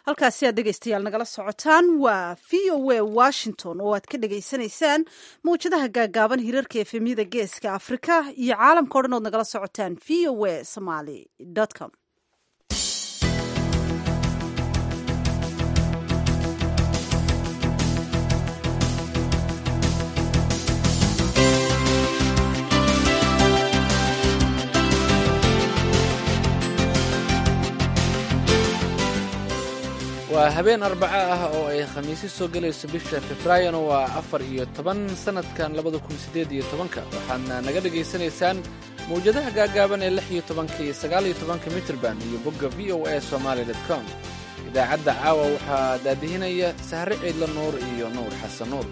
halkaasi aad dhegaystayaal nagala socotaan waa v o a washington oo aad ka dhegaysanaysaan mawjadaha gaagaaban hirarka efemyada geeska afrika iyo caalamka o dhan ood nagala socotaan v o a somaly com waa habeen arbaco ah oo ay khamiisi soo gelayso bisha februaarina waa afar iyo toban sannadkan labada kun siddeed iyo tobanka waxaadna naga dhegaysanaysaan mawjadaha gaagaaban ee lix iyo tobanka iyo sagaal iyo tobanka mitrban iyo bogga v o a somaali com idaacadda caawa waxaa daadihinaya sahre ciidla nuur iyo nuur xasan nuur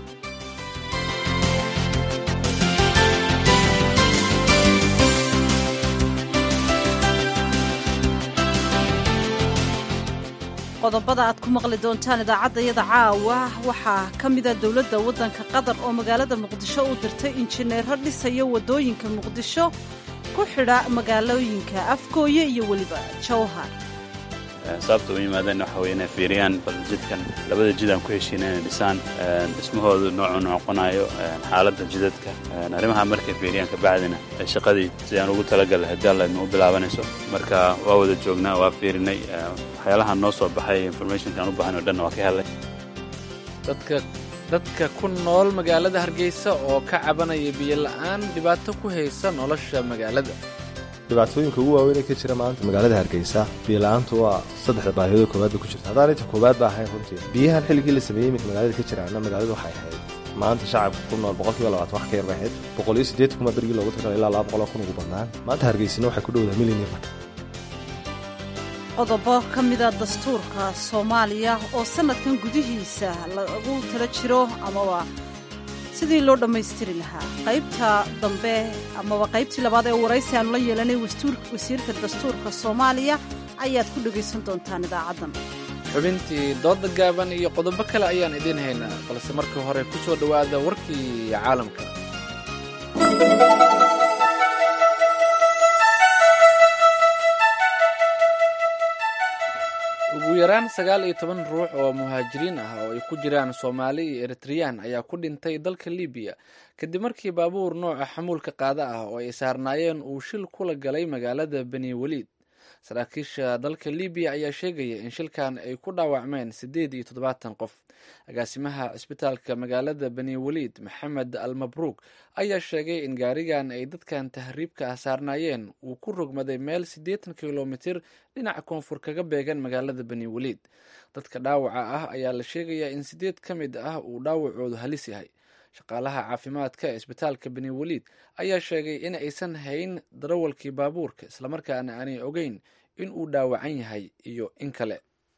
qodobada aad ku maqli doontaan idaacaddayada caawa waxaa ka mida dowladda waddanka qatar oo magaalada muqdisho u dirtay injineero dhisaya waddooyinka muqdisho ku xidha magaalooyinka afgooye iyo weliba jawhar sababta u yimaadeen waxa weye inay fiiriyaan bal jidkan labada jid aan ku heshiina inay dhisaan dhismahoodu noocu noqonayo xaaladda jidadka arrimaha markay fiiriyaan kabacdina shaqadii sidaan ugu talagalay haddii alla idma u bilaabanayso marka waa wada joognaa waa fiirinay waxyaalahan noo soo baxay informationkaan u baahan o dhanna waa ka helay dadka dadka ku nool magaalada hargeysa oo ka cabanaya biyola'aan dhibaato ku haysa nolosha magaalada dhibaatooyinka ugu waaweyn ee ka jira maanta magaalada hargeysa biyola'aantu waa saddexda baahiyadoo koowaad ba ku jirta haddaan inta koowaad ba ahayn runtii biyahan xilligii la sameeyey iminka magaalada ka jiraana magaaladu waxay ahayd maanta shacabka ku nool boqolkiiba labaatan wax ka yar bay ahayd boqol iyo siddeetan kuma berigii loogu tagala ilaa laba boqoloo kun ugu badnaan maanta hargeysina waxay ku dhowdaha milyan iyo marka qodobo ka mida dastuurka soomaaliya oo sannadkan gudihiisa lagu tala jiro amaba sidii loo dhammaystiri lahaa qaybta dambe amaba qaybtii labaad ee waraysi aanu la yeelanay wasiirka dastuurka soomaaliya ayaad ku dhegaysan doontaan idaacaddan xubintii dooda gaaban iyo qodobo kale ayaan idiin haynaa balse markii hore ku soo dhowaada warkii caalamka ugu yaraan sagaal iyo toban ruux oo muhaajiriin ah oo ay ku jiraan soomaali iyo eritreyaan ayaa ku dhintay dalka libiya kadib markii baabuur nooca xamuulka qaada ah oo ay saarnaayeen uu shil kula galay magaalada beni weliid saraakiisha dalka libiya ayaa sheegaya in shilkan ay ku dhaawacmeen siddeed iyo toddobaatan qof agaasimaha cisbitaalka magaalada beni weliid maxamed al mabruuk ayaa sheegay in gaarigan ay dadkan tahriibka ah saarnaayeen uu ku rogmaday meel siddeetan kilomitir dhinaca koonfur kaga beegan magaalada beni weliid dadka dhaawaca ah ayaa la sheegayaa in siddeed ka mid ah uu dhaawacoodu halis yahay shaqaalaha caafimaadka ee isbitaalka beni weliid ayaa sheegay in aysan hayn darawalkii baabuurka islamarkaana aanay ogeyn in uu dhaawacan yahay iyo in kale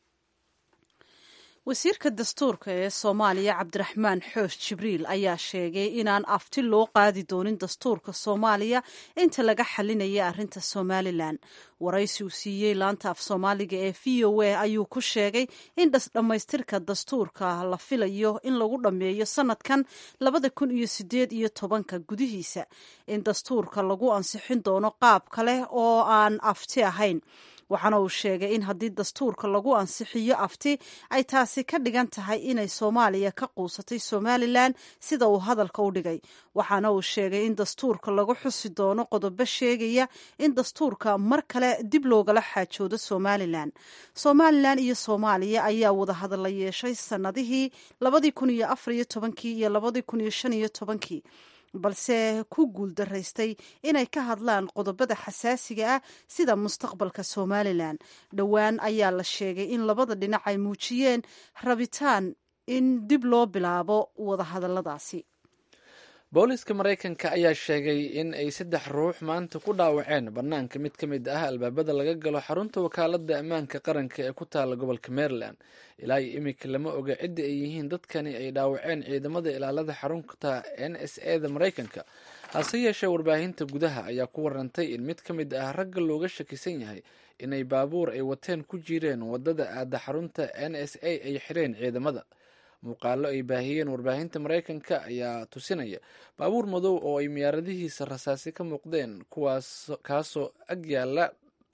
wasiirka dastuurka ee soomaaliya cabdiraxmaan xoosh jibriil ayaa sheegay inaan afti loo qaadi doonin dastuurka soomaaliya inta laga xalinaya arrinta somalilan waraysi uu siiyey laanta af soomaaliga ee v o a ayuu ku sheegay in dhammaystirka dastuurka la filayo in lagu dhammeeyo sanadkan labada kun iyo sideed iyo tobanka gudihiisa in dastuurka lagu ansixin doono qaab kale oo aan afti ahayn waxaana uu sheegay in haddii dastuurka lagu ansixiyo afti ay taasi ka dhigan tahay inay soomaaliya ka quusatay somalilan sida uu hadalka u dhigay waxaana uu sheegay in dastuurka lagu xusi doono qodobo sheegaya in dastuurka mar kale dib loogala xaajoodo somalilan somalilan iyo soomaaliya ayaa wadahadalla yeeshay sanadihii labadii kun iyo afar iyo tobankii iyo labadii kun iyo shan iyo tobankii balse ku guuldaraystay inay ka hadlaan qodobada xasaasiga ah sida mustaqbalka somalilan dhowaan ayaa la sheegay in labada dhinac ay muujiyeen rabitaan in dib loo bilaabo wadahadalladaasi booliska maraykanka ayaa sheegay in ay saddex ruux maanta ku dhaawaceen bannaanka mid ka mid ah albaabada laga galo xarunta wakaaladda ammaanka qaranka ee ku taala gobolka maryland ilaa iyo iminka lama oga cidda ay yihiin dadkani ay dhaawaceen ciidamada ilaalada xarunta n s e da maraykanka hase yeeshee warbaahinta gudaha ayaa ku warantay in mid ka mid ah ragga looga shakisan yahay inay baabuur ay wateen ku jireen wadada aada xarunta n s a ay xireen ciidamada muuqaalo ay baahiyeen warbaahinta maraykanka ayaa tusinaya baabuur madow oo ay miyaaradihiisa rasaasi ka muuqdeen kuwaas kaasoo ag yaala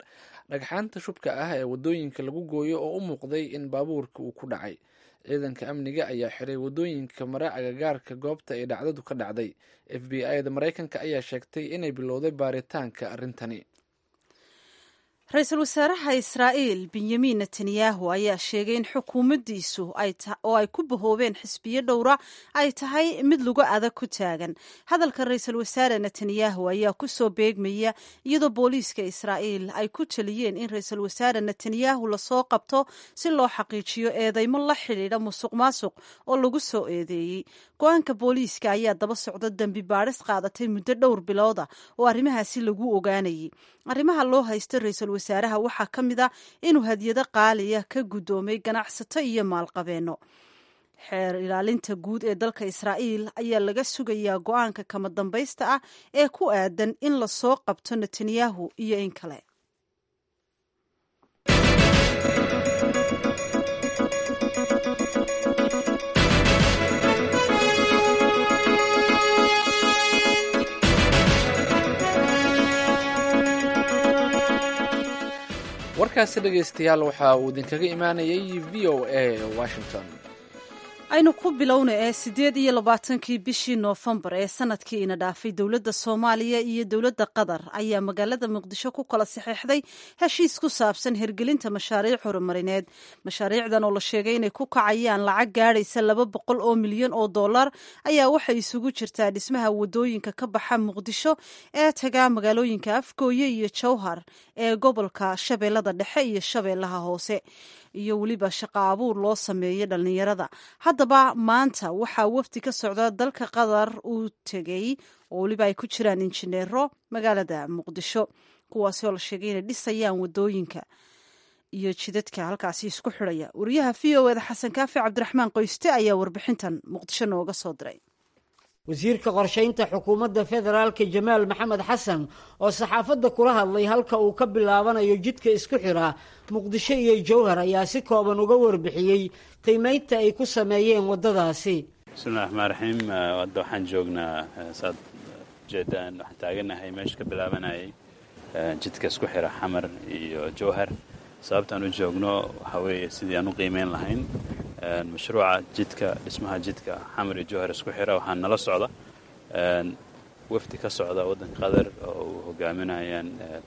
dhagxaanta shubka ah ee wadooyinka lagu gooyo oo u muuqday in baabuurka uu ku dhacay ciidanka amniga ayaa xiray wadooyinka mare agagaarka goobta ay dhacdadu ka dhacday f b i da maraykanka ayaa sheegtay inay bilowday baaritaanka arrintani ra-iisul wasaaraha israa'iil benyamin netanyahu ayaa sheegay in xukuumaddiisu oo ay ku bahoobeen xisbiyo dhowra ay tahay mid lagu adag ku taagan hadalka ra-iisul wasaare netanyahu ayaa ku soo beegmaya iyadoo booliiska israa'iil ay ku taliyeen in ra-iisul wasaare netanyahu lasoo qabto si loo xaqiijiyo eedeymo la xidhiidha musuq maasuq oo lagu soo eedeeyey go-aanka booliiska ayaa daba socda dembi baadhis qaadatay muddo dhowr bilooda oo arrimahaasi lagu ogaanayay arrimaha loo haysta ra-iisul wasaaraha waxaa ka mid ah inuu hadyado qaaliya ka guddoomay ganacsato iyo maalqabeenno xeer ilaalinta guud ee dalka israa'iil ayaa laga sugayaa go-aanka kama dambaysta ah ee ku aadan in lasoo qabto netanyahu iyo in kale warkaasi dhegaystayaal waxa uu idinkaga imaanayay v o a washington aynu ku bilowna ee siddeed iyo labaatankii bishii noofembar ee sanadkii ina dhaafay dowladda soomaaliya iyo dowladda qatar ayaa magaalada muqdisho ku kala saxeexday heshiis ku saabsan hirgelinta mashaariic horumarineed mashaariicdan oo la sheegay inay ku kacayaan lacag gaadhaysa laba boqol oo milyan oo dollar ayaa waxay isugu jirtaa dhismaha wadooyinka ka baxa muqdisho ee tagaa magaalooyinka afgooye iyo jowhar ee gobolka shabeellada dhexe iyo shabeellaha hoose iyo weliba shaqo abuur loo sameeyo dhallinyarada haddaba maanta waxaa wafdi ka socda dalka qatar uu tegey oo weliba ay ku jiraan injineero magaalada muqdisho kuwaasi oo la sheegay inay dhisayaan wadooyinka iyo jidadka halkaasi isku xidhaya wariyaha v o eda xasan kaafi cabdiraxmaan qoyste ayaa warbixintan muqdisho nooga soo diray wasiirka qorshaynta xukuumadda federaalka jamaal maxamed xasan oo saxaafadda kula hadlay halka uu ka bilaabanayo jidka isku xidha muqdisho iyo jowhar ayaa si kooban uga warbixiyey qiimaynta ay ku sameeyeen waddadaasi bismillahi raxmaan raxiim hadda waxaan joognaa saad ujeedaan waxaan taaganahay meesha ka bilaabanayay jidka isku xidha xamar iyo jowhar sababtaan u joogno waxaa weeye sidii aan u qiimeyn lahayn mashruuca jidka dhismaha jidka xamar iyo jowhar isku xira waxaa nala socda wafdi ka socda waddanka qatar oo uu hogaaminayaan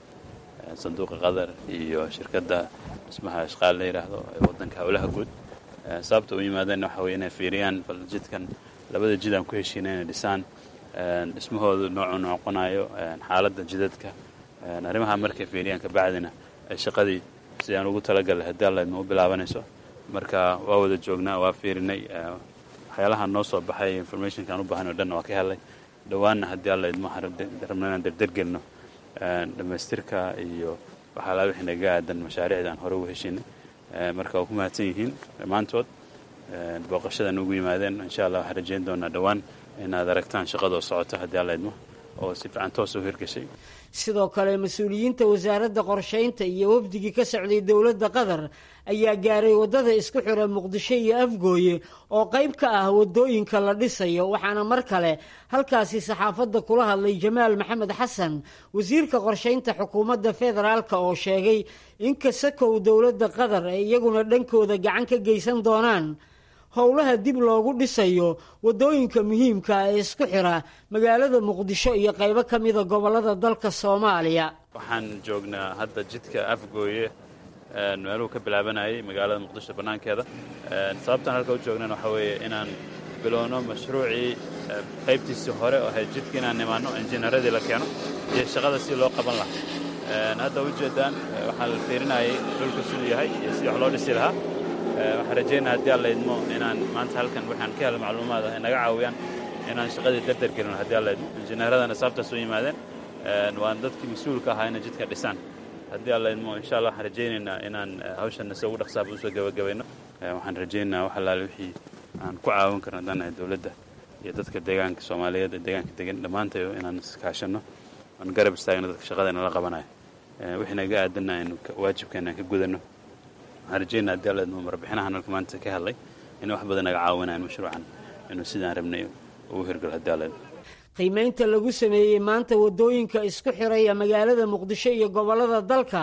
sanduuqa qatar iyo shirkadda dhismaha ashqaal la yidhaahdo ee waddanka howlaha guud sababta u yimaadeen waxa weye inay fiiriyaan bal jidkan labada jid aan ku heshiina inay dhisaan dhismahoodu noocuu noqonayo xaaladda jidadka arrimaha markay fiiriyaan kabacdina ay shaqadii sidii aan ugu talagalay haddii allaydma u bilaabanayso marka waa wada joognaa waa fiirinay waxyaalaha noo soo baxay informationka aan u baahan o dhan waa ka helay dhowaanna haddii alla idmo waxaan rabna inaan derdergelno dhammaystirka iyo waxaalaa wixii naga aadan mashaariicda aan hore ugu heshinay marka waa ku mahadsan yihiin dhammaantood booqashadan ugu yimaadeen insha allah waxaan rajayn doonaa dhowaan inaad aragtaan shaqadoo socota haddii alla idmo oo si fiican toos u hirgashay sidoo kale mas-uuliyiinta wasaaradda qorshaynta iyo wafdigii ka socday dowladda qatar ayaa gaaray waddada isku xidha muqdisho iyo afgooye oo qayb ka ah waddooyinka la dhisayo waxaana mar kale halkaasi saxaafadda kula hadlay jamaal maxamed xasan wasiirka qorshaynta xukuumadda federaalka oo sheegay in kasakow dowladda qatar ay iyaguna dhankooda gacan ka geysan doonaan howlaha dib loogu dhisayo waddooyinka muhiimka ee isku xidha magaalada muqdisho iyo qaybo ka mida gobollada dalka soomaaliya waxaan joognaa hadda jidka afgooye meeluhu ka bilaabanayay magaalada muqdisho bannaankeeda sababtaan halka u joognan waxaa weeye inaan bilowno mashruucii qaybtiisii hore oo ahayd jidka inaan nimaanno injineeradii la keeno iyo shaqada si loo qaban lahaa hadda ujeedaan waxaa la fiirinayay dhulka siduu yahay iyo sidii wax loo dhisi lahaa waxaan rajaynaa haddii alla idmo inaan maanta halkan waxaan ka helo macluumaad ah naga caawiyaan inaan shaqadii darder gelino haddii alla idmo injineeradana sababtaas u yimaadeen waan dadkii mas-uulka ahaa inay jidka dhisaan haddii alla idmo insha allah waxaan rajaynaynaa inaan hawshanna si ugu dhaqsaaba usoo gabagabayno waxaan rajaynaynaa wax allaale wixii aan ku caawin karno haddaan nahay dowladda iyo dadka deegaanka soomaaliyeed ee deegaanka degan dhammaantayo inaan iskaashanno aan garab istaagno dadka shaqadayna la qabanayo wixii naga aadanna aynu waajibkeena aan ka gudanno waxaan rajaynaa haddii alla idmo marbixinahan halka maanta ka hadlay inay wax badan naga caawinayan mashruucan inuu sidaan rabnay ugu hirgalo haddii alla idmo qiimaynta lagu sameeyey maanta waddooyinka isku xiraya magaalada muqdisho iyo gobollada dalka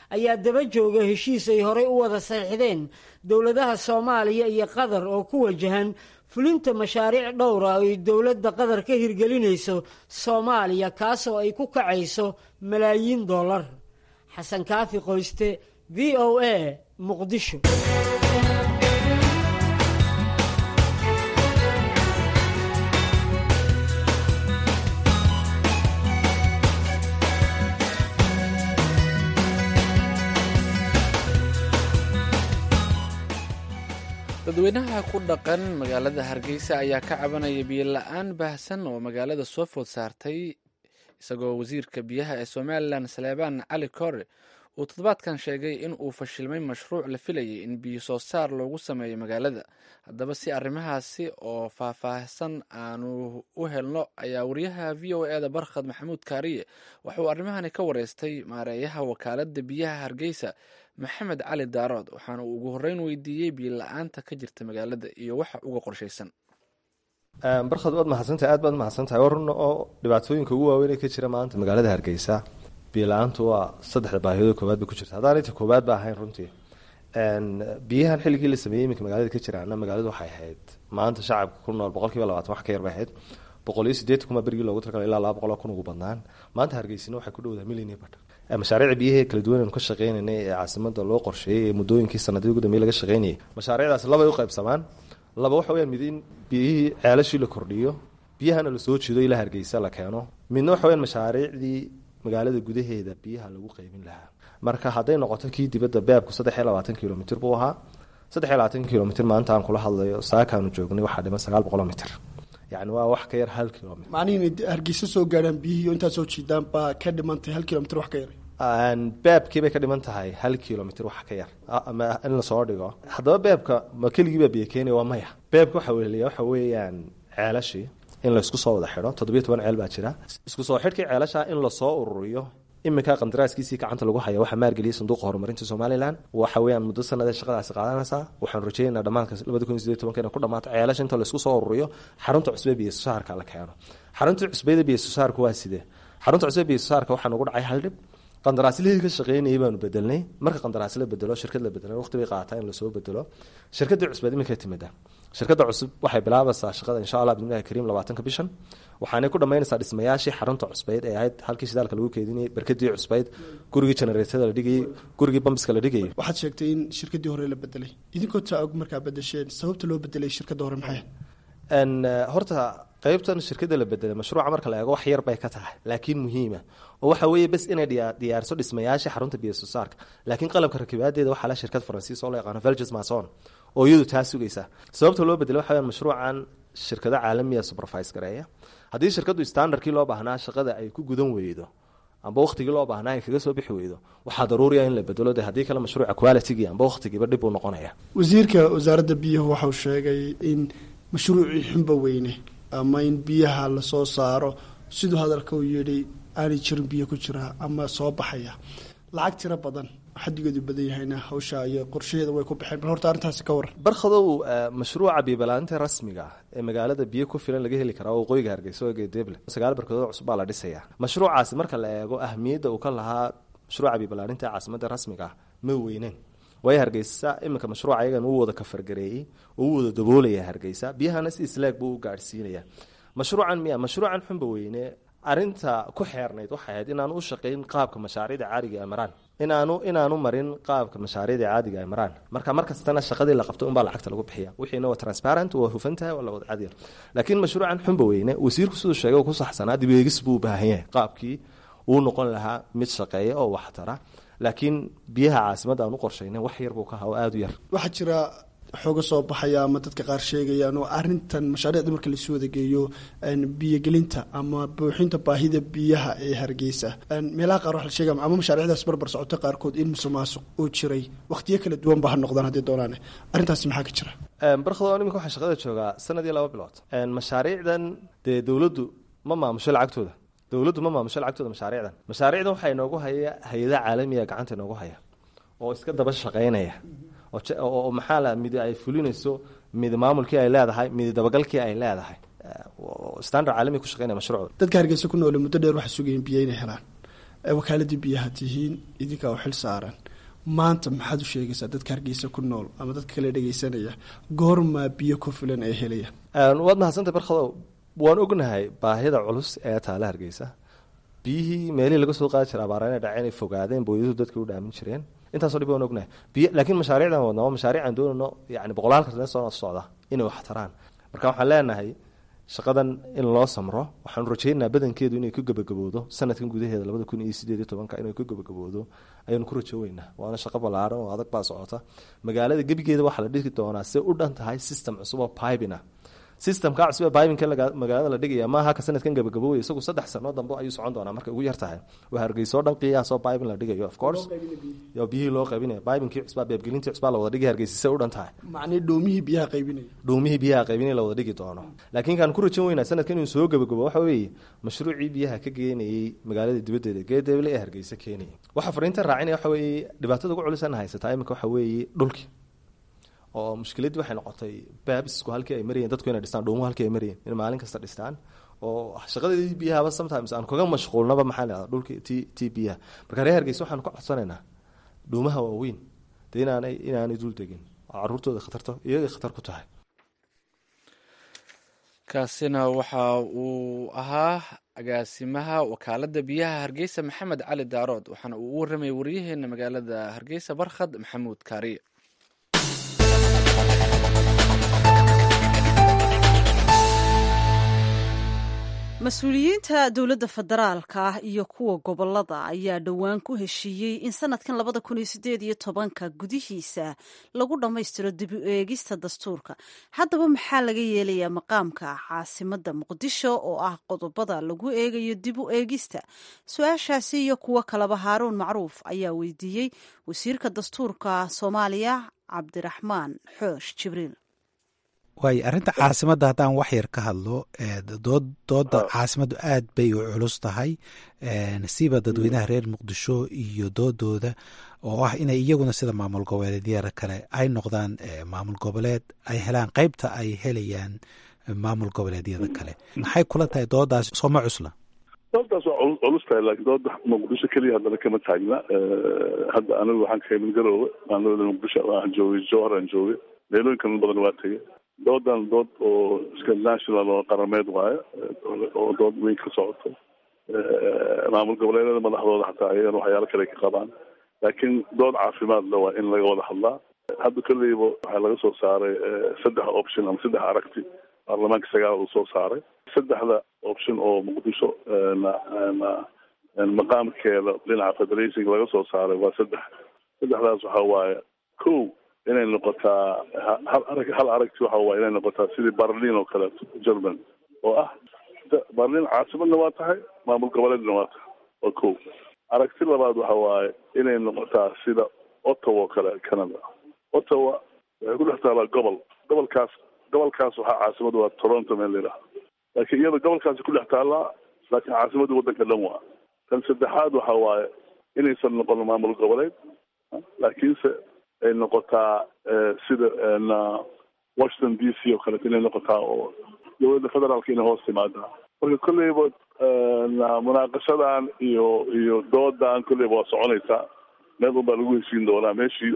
ayaa daba jooga heshiis ay horey u wada saxiixdeen dowladaha soomaaliya iyo qatar oo ku wajahan fulinta mashaariic dhowra oo ay dowladda qatar ka hirgelinayso soomaaliya kaasoo ay ku kacayso malaayiin dollar xasan kaafi qoyste v o a muqdisho dadweynaha ku dhaqan magaalada hargeysa ayaa ka cabanaya biyo la-aan baahsan oo magaalada soo food saartay isagoo wasiirka biyaha ee somalilan saleebaan cali kore uu toddobaadkan sheegay in uu fashilmay mashruuc la filayay in biyo soo saar loogu sameeyo magaalada haddaba si arrimahaasi oo faahfaahsan aanu u helno ayaa wariyaha v o e da barkhad maxamuud kaariye waxauu arrimahani ka wareystay maareeyaha wakaalada biyaha hargeysa maxamed cali daarood waxaana uu ugu horreyn weydiiyey biyo la-aanta ka jirta magaalada iyo waxa uga qorshaysan barkhad waad mahadsantahay aad baad mahadsantahay war runa oo dhibaatooyinka ugu waaweyn ee ka jira maanta magaalada hargeysa biyo la-aantu waa saddexda baahiyadoo koowaad bay ku jirta haddaan inta koowaad ba ahayn runtii biyahan xilligii la sameeyey iminka magaalada ka jiraana magaaladu waxay ahayd maanta shacabka ku nool boqol kiiba labaatan wax ka yar bay ahayd boqol iyo sideetan kuma berigii loogu talagalay ilaa laba boqol oo kun ugu badnaan maanta hargeysina waxay ku dhowdahay million iyo badhan mashaariic biyahee kala duwan aynu ka shaqeynaynay ee caasimada loo qorsheeyey ee muddooyinkii sanadii ugu dambeeyey laga shaqeynayay mashaariicdaas labay u qaybsamaan laba waxa weyaan mid in biyihii ceelashii la kordhiyo biyahana lasoo jiido ilaa hargeysa la keeno midna waxa weyaan mashaariicdii magaalada gudaheeda biyaha lagu qeybin lahaa marka hadday noqoto kii dibadda beebku saddex iyo labaatan kilomitr buu ahaa saddex iyo labaatan kilomitr maanta aan kula hadlayo saakaanu joognay waxaa dhiman sagaal boqoloo mitr yani waa wax ka yar hal kilomitr macnihiin hargeysa soo gaadhaan biyihii intaad soo jiidaan baa ka dhimantay hal kilomitr wax ka yaray beebkii bay ka dhiman tahay hal kilomitr wax ka yar ama in lasoo dhigo haddaba beebka ma keligiibaa biyo keenaya waa maya beebka waxa weliya waxa weeyaan ceelashii in laysku soo wada xidho toddobiyo toban ceel baa jira isku soo xidhkii ceelasha in lasoo ururiyo iminka qandaraaskiisii gacanta lagu haya waxaa maalgeliyay sanduuqa horumarinta somalilan waxa weeyaan muddo sanadee shaqadaasi qaadanaysaa waxaanu rajeynaa dhammaadka labada kun iyo sideed tobanka inay ku dhamaato ceelasha inta laysku soo ururiyo xarunta cusbe biyo soosaarka la keeno xarunta cusbeyda biyo soosaarka waa sidee xarunta cusbe biyo soosaarka waxaa nagu dhacay hal dhib qandaraaslihii ka shaqeynayay baanu bedelnay marka qandaraas la bedelo shirkad la bedelo waqti bay qaataa in lasoo bedelo shirkadii cusbeed iminka timida shirkada cusub waxay bilaabaysaa shaqada insha allah bidnillahi kariim labaatanka bishan waxaanay ku dhammaynaysaa dhismayaashii xarunta cusbeyd ee ahayd halkii shidaalka lagu keedinayay barkadii cusbeyd gurigii generatada la dhigayay gurigii bambiska la dhigayay waxaad sheegtay in shirkadii hore la bedelay idinkoo taa og markaa bedesheen sababta loo bedelay shirkadda hore maxay horta qeybtan shirkada la bedelay mashruuca marka la eego wax yar bay ka tahay laakiin muhiima oo waxa weeye bes inay diyaarso dhismayaasha xarunta biyo soosaarka laakiin qalabka rakibaadeeda waxaa la shirkad faransiis oo la yaqaano velges mason oo iyadu taa sugaysa sababta loo bedelay waxa weyaan mashruucan shirkado caalamiya supervise gareeya haddii shirkadu standardkii loo baahnaa shaqada ay ku gudan weydo amba waqtigii loo baahnaa ay kaga soo bixi weydo waxaa daruuriya in la bedelo de haddii kale mashruuca qualitygii amba waqtigiiba dhib uu noqonaya wasiirka wasaaradda biyuhu waxau sheegay in mashruucii xunba weyne ama in biyaha lasoo saaro siduu hadalka uu yidhi aanay jirin biyo ku jira ama soo baxaya lacag tiro badan xadigeedu badan yahayna hawsha iyo qorshaheeda way ku baxeen bal horta arrintaasi ka waran barkhadow mashruuca biyobalaaninta rasmiga ee magaalada biyo ku filan laga heli karaa waqooyiga hargeysa oo geedeeble sagaal barkadood cusub baa la dhisayaa mashruucaasi marka la eego ahmiyadda uu ka lahaa mashruuca biyobalaaninta ee caasimada rasmiga ah ma weyneen waayo hargeysa iminka mashruuca ayagan uu wada kafargareeyey oo u wada daboolaya hargeysa biyahana si isleeg buu u gaadhsiinaya mashruucan miya mashruucan xunba weyne arinta ku xeernayd waxay ahayd inaanu u shaqayn qaabka mashaariicda caadiga ay maraan inaanu inaanu marin qaabka mashaariicda caadiga ay maraan marka markastana shaqadii la qabto unbaa lacagta lagu bixiya wixiina waa transparent waa hufantahay waa lawada cadiya laakiin mashruucan xunba weyne wasiirku siduu sheegay ku saxsanaa dibeegis buu u baahan yahay qaabkii uu noqon lahaa mid shaqeeya oo waxtara laakiin biyaha caasimada aan u qorshayna wax yar buu ka haa oo aada u yar waxaa jira xooga soo baxaya ama dadka qaar sheegayaan oo arintan mashaariicda marka lasu wadageeyo biyogelinta ama buuxinta baahida biyaha ee hargeysa meelaha qaar waxa la sheegaya ama mashaariicdaas barbar socoto qaarkood in musuqmaasuq uu jiray waqtiyo kala duwan ba ha noqdaan haddii doonaan arrintaasi maxaa ka jira barkado iminka waxaa shaqada joogaa sanad iyo laba bilood mashaariicdan dee dowladdu ma maamusho lacagtooda dowladdu ma maamusho lacagtooda mashaariicdan mashaariicdan waxaa inoogu haya hay-adaha caalamiga gacanta inoogu haya oo iska daba shaqaynaya oo maxaa la mid ay fulinayso mid maamulkii ay leedahay mid dabagalkii ay leedahay standard caalami ku shaqeynaya mashruucda dadka hargeysa ku noole muddo dheer waxay sugayeen biyo inay helaan wakaaladii biyaha tihiin idinkaa u xil saaran maanta maxaad u sheegaysaa dadka hargeysa ku nool ama dadka kale dhegeysanaya goormaa biyo ku filan ee helaya waad mahadsantay barkadow waan ognahay baahida culus ee taale hargeysa biyihii meelihii laga soo qaadi jira abaara inay dhaceen ay fogaadeen booyadu dadka u dhaamin jireen intaasoo dhib waan ognahay biyo laakiin mashaariicdan wadna waa mashaariic aan doonayno yani boqolaal kartane soo socda inay wax taraan marka waxaan leenahay shaqadan in loo samro waxaanu rajaynaynaa badankeedu inay ku gebagaboodo sanadkan gudaheeda labada kun iyo sideed iyo tobanka inay ku gebagaboodo ayaanu ku rajooweynaa waana shaqo ballaaran oo adag baa socota magaalada gebigeeda waxaa la dhigi doonaa se u dhan tahay system cusub oo pibina systemka cusub ee bibinka magaalada la dhigaya maaha ka sanadkan gabagabowey isagu saddex sano dambe ayuu socon doonaa markay ugu yar tahay waa hargeysoo dhan qiyaasoo bibin la dhigayo of course yo biyihii loo qaybinaya bibinkii cusbaa beebgelintii cusbaa la wada dhigay hargeysa se u dhan tahay macnii dhoomihii biyaha qaybinaya dhuumihii biyaha qaybinay la wada dhigi doono laakiin kaan ku rajan weynaa sanadkan inuu soo gabagabo waxa weeye mashruucii biyaha ka geenayey magaalada dibaddeeda geedeble ee hargeysa keenaya waxa fariinta raacinaya waxa weeye dhibaatada ugu culisan haysataa iminka waxa weeye dhulki oo mushkiladii waxay noqotay baabisku halkii ay marayeen dadku inay dhistaan dhuumuhu halkii ay marayeen inay maalin kasta dhistaan oo shaqadeedii biyahaba sometimes aan kaga mashquulnaba maxaa la dhahdaa dhulki t t biyaha marka reer hargeysa waxaan ka codsanaynaa dhuumaha waaweyn dee inaanay inaanay dul degin oo caruurtooda khatarto iyagay khatar ku tahay kaasina waxa uu ahaa agaasimaha wakaalada biyaha hargeysa maxamed cali daarood waxaana uu u warramayay waryaheena magaalada hargeysa barkhad maxamuud kaariye mas-uuliyiinta dowladda federaalka ah iyo kuwa gobolada ayaa dhowaan ku heshiiyey in sanadkan labada kun iyo sideed iyo tobanka gudihiisa lagu dhammaystiro dib u eegista dastuurka haddaba maxaa laga yeelayaa maqaamka caasimada muqdisho oo ah qodobada lagu eegayo dib u eegista su-aashaasi iyo kuwo kaleba haaruun macruuf ayaa weydiiyey wasiirka dastuurka soomaaliya cabdiraxmaan xoosh jibriil waayo arrinta caasimadda haddaan wax yar ka hadlo dood dooda caasimaddu aad bay u culus tahay siba dadweynaha reer muqdisho iyo doodooda oo ah inay iyaguna sida maamul goboleedyada kale ay noqdaan maamul goboleed ay helaan qeybta ay helayaan maamul goboleedyada kale maxay kula tahay doodaas sooma cusla doodaas waa culus tahay laakiin dooda muqdisho keliya haddana kama taagna hadda anigu waxaan ka imin garoowe maalmada muqdisho aan joogay jowhar aan joogay meelooyinkan badan waa tegay doodan dood oo iska national oo qarameed waayo oo dood weyn ka socoto maamul goboleedyada madaxdooda xataa ayagana waxyaalo kale ka qabaan laakiin dood caafimaad le waa in laga wada hadlaa hadda kolleyba waxaa laga soo saaray saddex option ama saddex aragti baarlamaanka sagaal uu soo saaray saddexda option oo muqdisho maqaamkeeda dhinaca federation laga soo saaray waa saddex saddexdaas waxa waaye ko inay noqotaa hal arag hal aragti waxa waaye inay noqotaa sidii berlin oo kaleeto german oo ah berlin caasimadna waa tahay maamul goboleedna waa tahay waa ko aragti labaad waxa waaye inay noqotaa sida ottawa oo kale canada ottawa waxay ku dhex taalaa gobol gobolkaas gobolkaas waxaa caasimadu waa toronto meel la yidhaha laakiin iyada gobolkaasi ku dhex taallaa laakiin caasimadda waddanka dhan waa tan saddexaad waxa waaye inaysan noqon maamul goboleed laakiinse ay noqotaa sida washington d c oo kaleeto inay noqotaa oo dowladda federaalka inay hoos timaadaa marka kolleyba munaaqashadan iyo iyo doodan kolleyba waa soconaysaa meel un baa lagu heshiin doonaa meeshii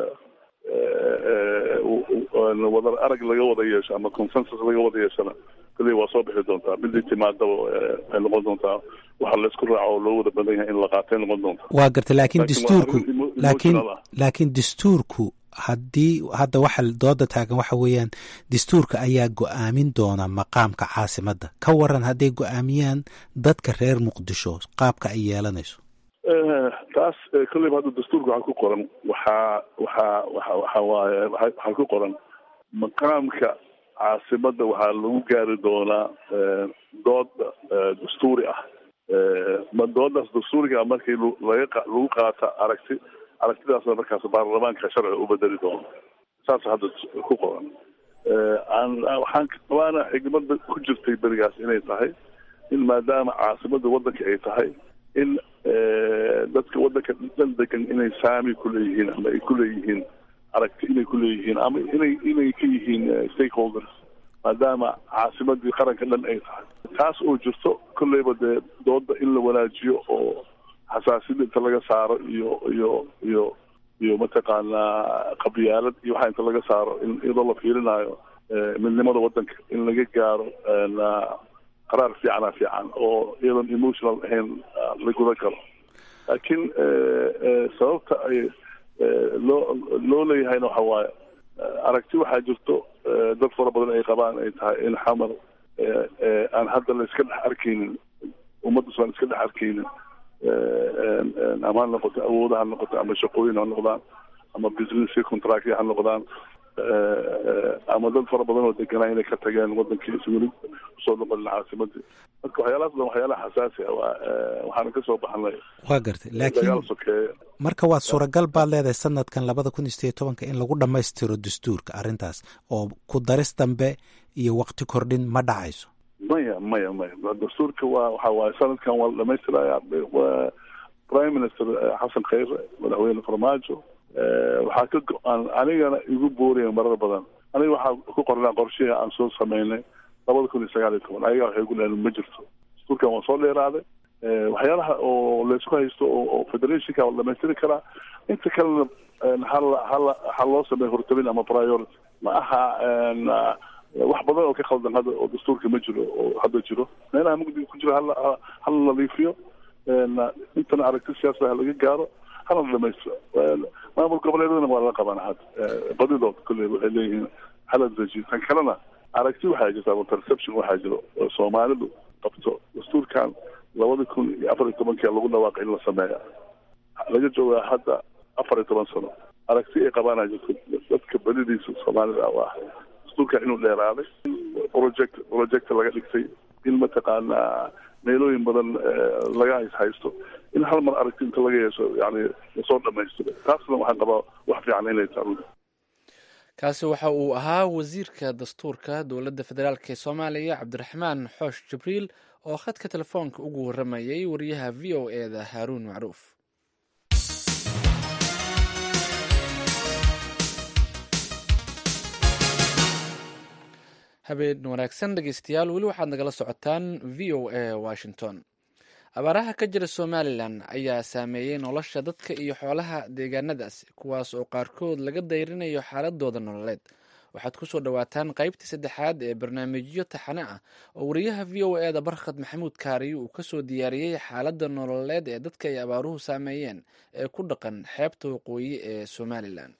wada arag laga wada yeesho ama consensus laga wada yeeshona kolley waa soo bixi doontaa midii timaadaba waxay noqon doontaa waxa laysku raaco oo loo wada badan yahay in la qaatay noqon doontaa waa gartay laakiin dastuurku laakiin laakiin dastuurku haddii hadda waxa dooda taagan waxa weeyaan dastuurka ayaa go-aamin doona maqaamka caasimadda ka waran hadday go-aamiyaan dadka reer muqdisho qaabka ay yeelanayso taas kolleyba hadda dastuurka waxaa ku qoran waxaa waxaa waxa waxa waaye waxaa ku qoran maqaamka caasimadda waxaa lagu gaari doonaa dood dastuuri ah ma doodaas dastuuriga markii laga lagu qaata aragti aragtidaasna markaas baarlamaanka sharciga u bedeli doono saas hadda ku qoran waxaan waana xigmada ku jirtay berigaas inay tahay in maadaama caasimadda waddanka ay tahay in dadka waddanka dhan degan inay saami kuleeyihiin ama ay kuleeyihiin aragti inay kuleeyihiin ama inay inay ka yihiin stakeholders maadaama caasimadii qaranka dhan ay tahay taas oo jirto kolleyba dee dooda in la wanaajiyo oo xasaasiyada inta laga saaro iyo iyo iyo iyo mataqaanaa qabyaalad iyo waxaa inta laga saaro in iyadoo la fiirinayo midnimada wadanka in laga gaaro qaraar fiicana fiican oo iyadoon emotional ahayn la gudan karo laakiin sababta ay loo loo leeyahayna waxa waaye aragti waxaa jirto dad fara badan ay qabaan ay tahay in xamar aan hadda la iska dhex arkaynin ummaddas aan iska dhex arkaynin ama ha noqoto awooda ha noqoto ama shaqooyin ha noqdaan ama business contractya ha noqdaan ama dad fara badan oo deganaa inay ka tageen wadankii weli kusoo noqonin caasimadii marka waxyaalahaas dhan waxyaalaha xasaasi ah waa waxaana kasoo baxnay waa gartay laakiin dagaal sokeeye marka waa suuragal baad leedahay sanadkan labada kun iyo sideed tobanka in lagu dhammaystiro dastuurka arrintaas oo ku daris dambe iyo waqti kordhin ma dhacayso maya maya maya dastuurka waa waxa waaye sanadkan waa la dhamaystiraya prime minister xasan khayre madaxweyne farmaajo waxaa ka go-aan anigana igu booraya marar badan aniga waxaa ku qornaa qorshihii aan soo sameynay labada kun iyo sagaal iyo toban ayaga waxay gu leeyiin ma jirto dastuurkan waa soo dheeraaday waxyaalaha oo laysku haysto oo federationka waa la dhamaystiri karaa inta kalena hala hala ha loo sameeyo hortabin ama priority ma aha wax badan oo ka khaldan hadda oo dastuurka ma jiro oo hadda jiro meelaha mugdiga ku jiro hala hala nadiifiyo intana aragti siyaasada ha laga gaaro hana la dhamaystiro maamul goboleedadana waa la qabana hadda badidood kolley waxay leeyihiin hala dejiyo tan kalena aragti waxaa jirta ama perception waxaa jiro oo soomaalidu qabto dastuurkan labada kun iyo afar iyo tobankia lagu dhawaaqay in la sameeya laga joogaa hadda afar iyo toban sano aragti ay qabaana jirto dadka badidiisa soomaalida ah ah dastuurkan inuu dheeraaday project project laga dhigtay in mataqaanaa meelooyin badan laga haysto in hal mar aragti inta laga yeesho yani lasoo dhamaystiro taasna waxaan qabaa wax fiican inay tahay kaasi waxa uu ahaa wasiirka dastuurka dowladda federaalk ee soomaaliya cabdiraxmaan xoosh jibriil oo khadka telefoonka ugu warramayay wariyaha v o e da haaruun macruuf habeen wanaagsan dhegeystayaal weli waxaad nagala socotaan v o a washington abaaraha ka jira somalilan ayaa saameeyey nolosha dadka iyo xoolaha deegaanadaas kuwaas oo qaarkood laga dayrinayo xaaladooda nololeed waxaad kusoo dhowaataan qaybtii saddexaad ee barnaamijyo taxane ah oo wariyaha v o e da barkhad maxamuud kaariyo uu kasoo diyaariyey xaaladda nololeed ee dadka ay abaaruhu saameeyeen ee ku dhaqan xeebta waqooyi ee somalilan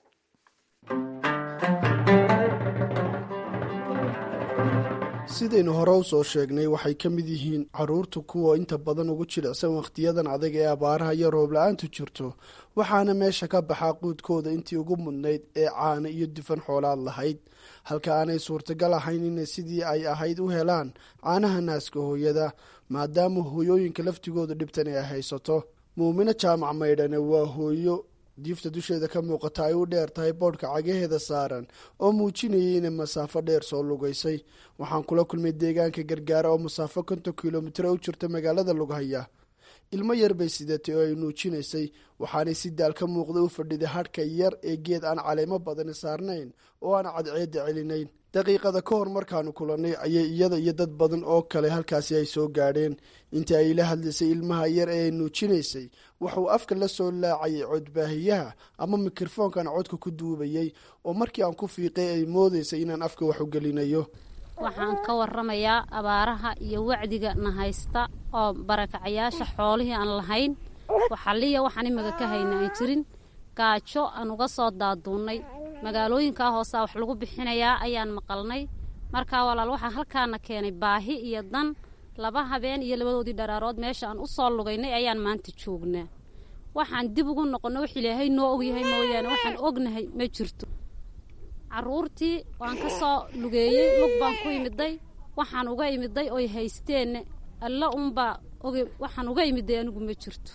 sidaynu hore u soo sheegnay waxay ka mid yihiin caruurta kuwa inta badan ugu jilicsan wakhtiyadan adag ee abaaraha iyo roob la-aantu jirto waxaana meesha ka baxaa quudkooda intii ugu mudnayd ee caana iyo dufan xoolaad lahayd halka aanay suurtagal ahayn inay sidii ay ahayd u helaan caanaha naaska hooyada maadaama hooyooyinka laftigooda dhibtan ay haysato muumino jaamac maydhane waa hooyo diifta dusheeda ka muuqata ay u dheer tahay boodhka cagaheeda saaran oo muujinayay inay masaafo dheer soo lugaysay waxaan kula kulmay deegaanka gargaara oo masaafo konton kilomitir u jirta magaalada lughaya ilmo yar bay sidatay oo ay nuujinaysay waxaanay si daal ka muuqda u fadhiday hadhka yar ee geed aan caleemo badani saarnayn oo aan cadceedda celinayn daqiiqada ka hor markaanu kulannay ayay iyada iyo dad badan oo kale halkaasi ay soo gaadheen intii ay la hadlaysay ilmaha yar ee ay nuujinaysay wuxuu afka la soo laacayay codbaahiyaha ama mikrofoonkan codka ku duubayay oo markii aan ku fiiqay ay moodaysay inaan afka wax u gelinayo waxaan ka waramayaa abaaraha iyo wacdiga na haysta oo barakacayaasha xoolihii aan lahayn waxaliya waxaan imaga ka hayna aan jirin gaajo aan uga soo daaduunnay magaalooyinkaa hoosaa wax lagu bixinayaa ayaan maqalnay markaa walaal waxaa halkaana keenay baahi iyo dan laba habeen iyo labadoodii dharaarood meesha aan u soo lugaynay ayaan maanta joognaa waxaan dib ugu noqonno wax ilaahay noo ogyahay mooyaane waxaan ognahay ma jirto caruurtii waan ka soo lugeeyey lug baan ku imiday waxaan uga imiday oy haysteenne alla unbaa og waxaan uga imiday anigu ma jirto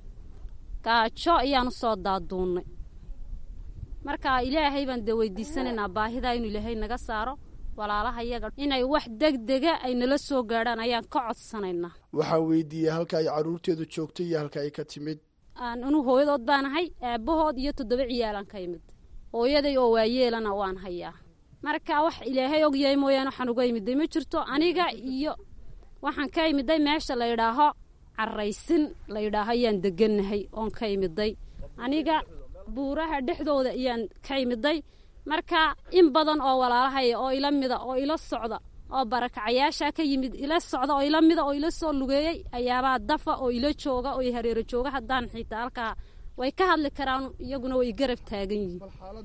gaajo ayaan u soo daaduunnay marka ilaahay baan dee weydiisanaynaa baahidaa inuu ilaahay naga saaro walaalaha yaga inay wax degdega ay nala soo gaadhaan ayaan ka codsanaynaa waxaan weydiiyey halka ay caruurteedu joogto iyo halka ay ka timid anu hooyadood baan ahay aabbahood iyo toddoba ciyaalaan ka imid hooyaday oo waayeelana waan hayaa marka wax ilaahay ogyahay mooyaane waxaan uga imiday ma jirto aniga iyo waxaan ka imiday meesha la yidhaaho caraysin la yidhaaho ayaan degannahay oon ka imiday aniga buuraha dhexdooda ayaan ka imiday marka in badan oo walaalahaya oo ila mida oo ila socda oo barakacayaasha ka yimid ila socda oo ila mida oo ila soo lugeeyey ayaabaa dafa oo ila jooga oo hareero jooga haddaan xitaa halkaa way ka hadli karaan iyaguna way garab taagan yihiin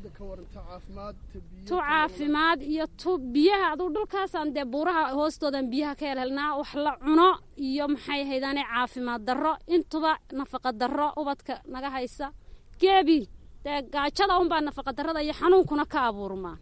tu caafimaad iyo tu biyaha aduu dhulkaasaan dee buuraha hoostoodan biyaha ka helhelnaa wax la cuno iyo maxay haydaane caafimaad darro intuba nafaqa darro ubadka naga haysa geebi dee gaajada unbaa nafaqa darrada iyo xanuunkuna ka abuurmaa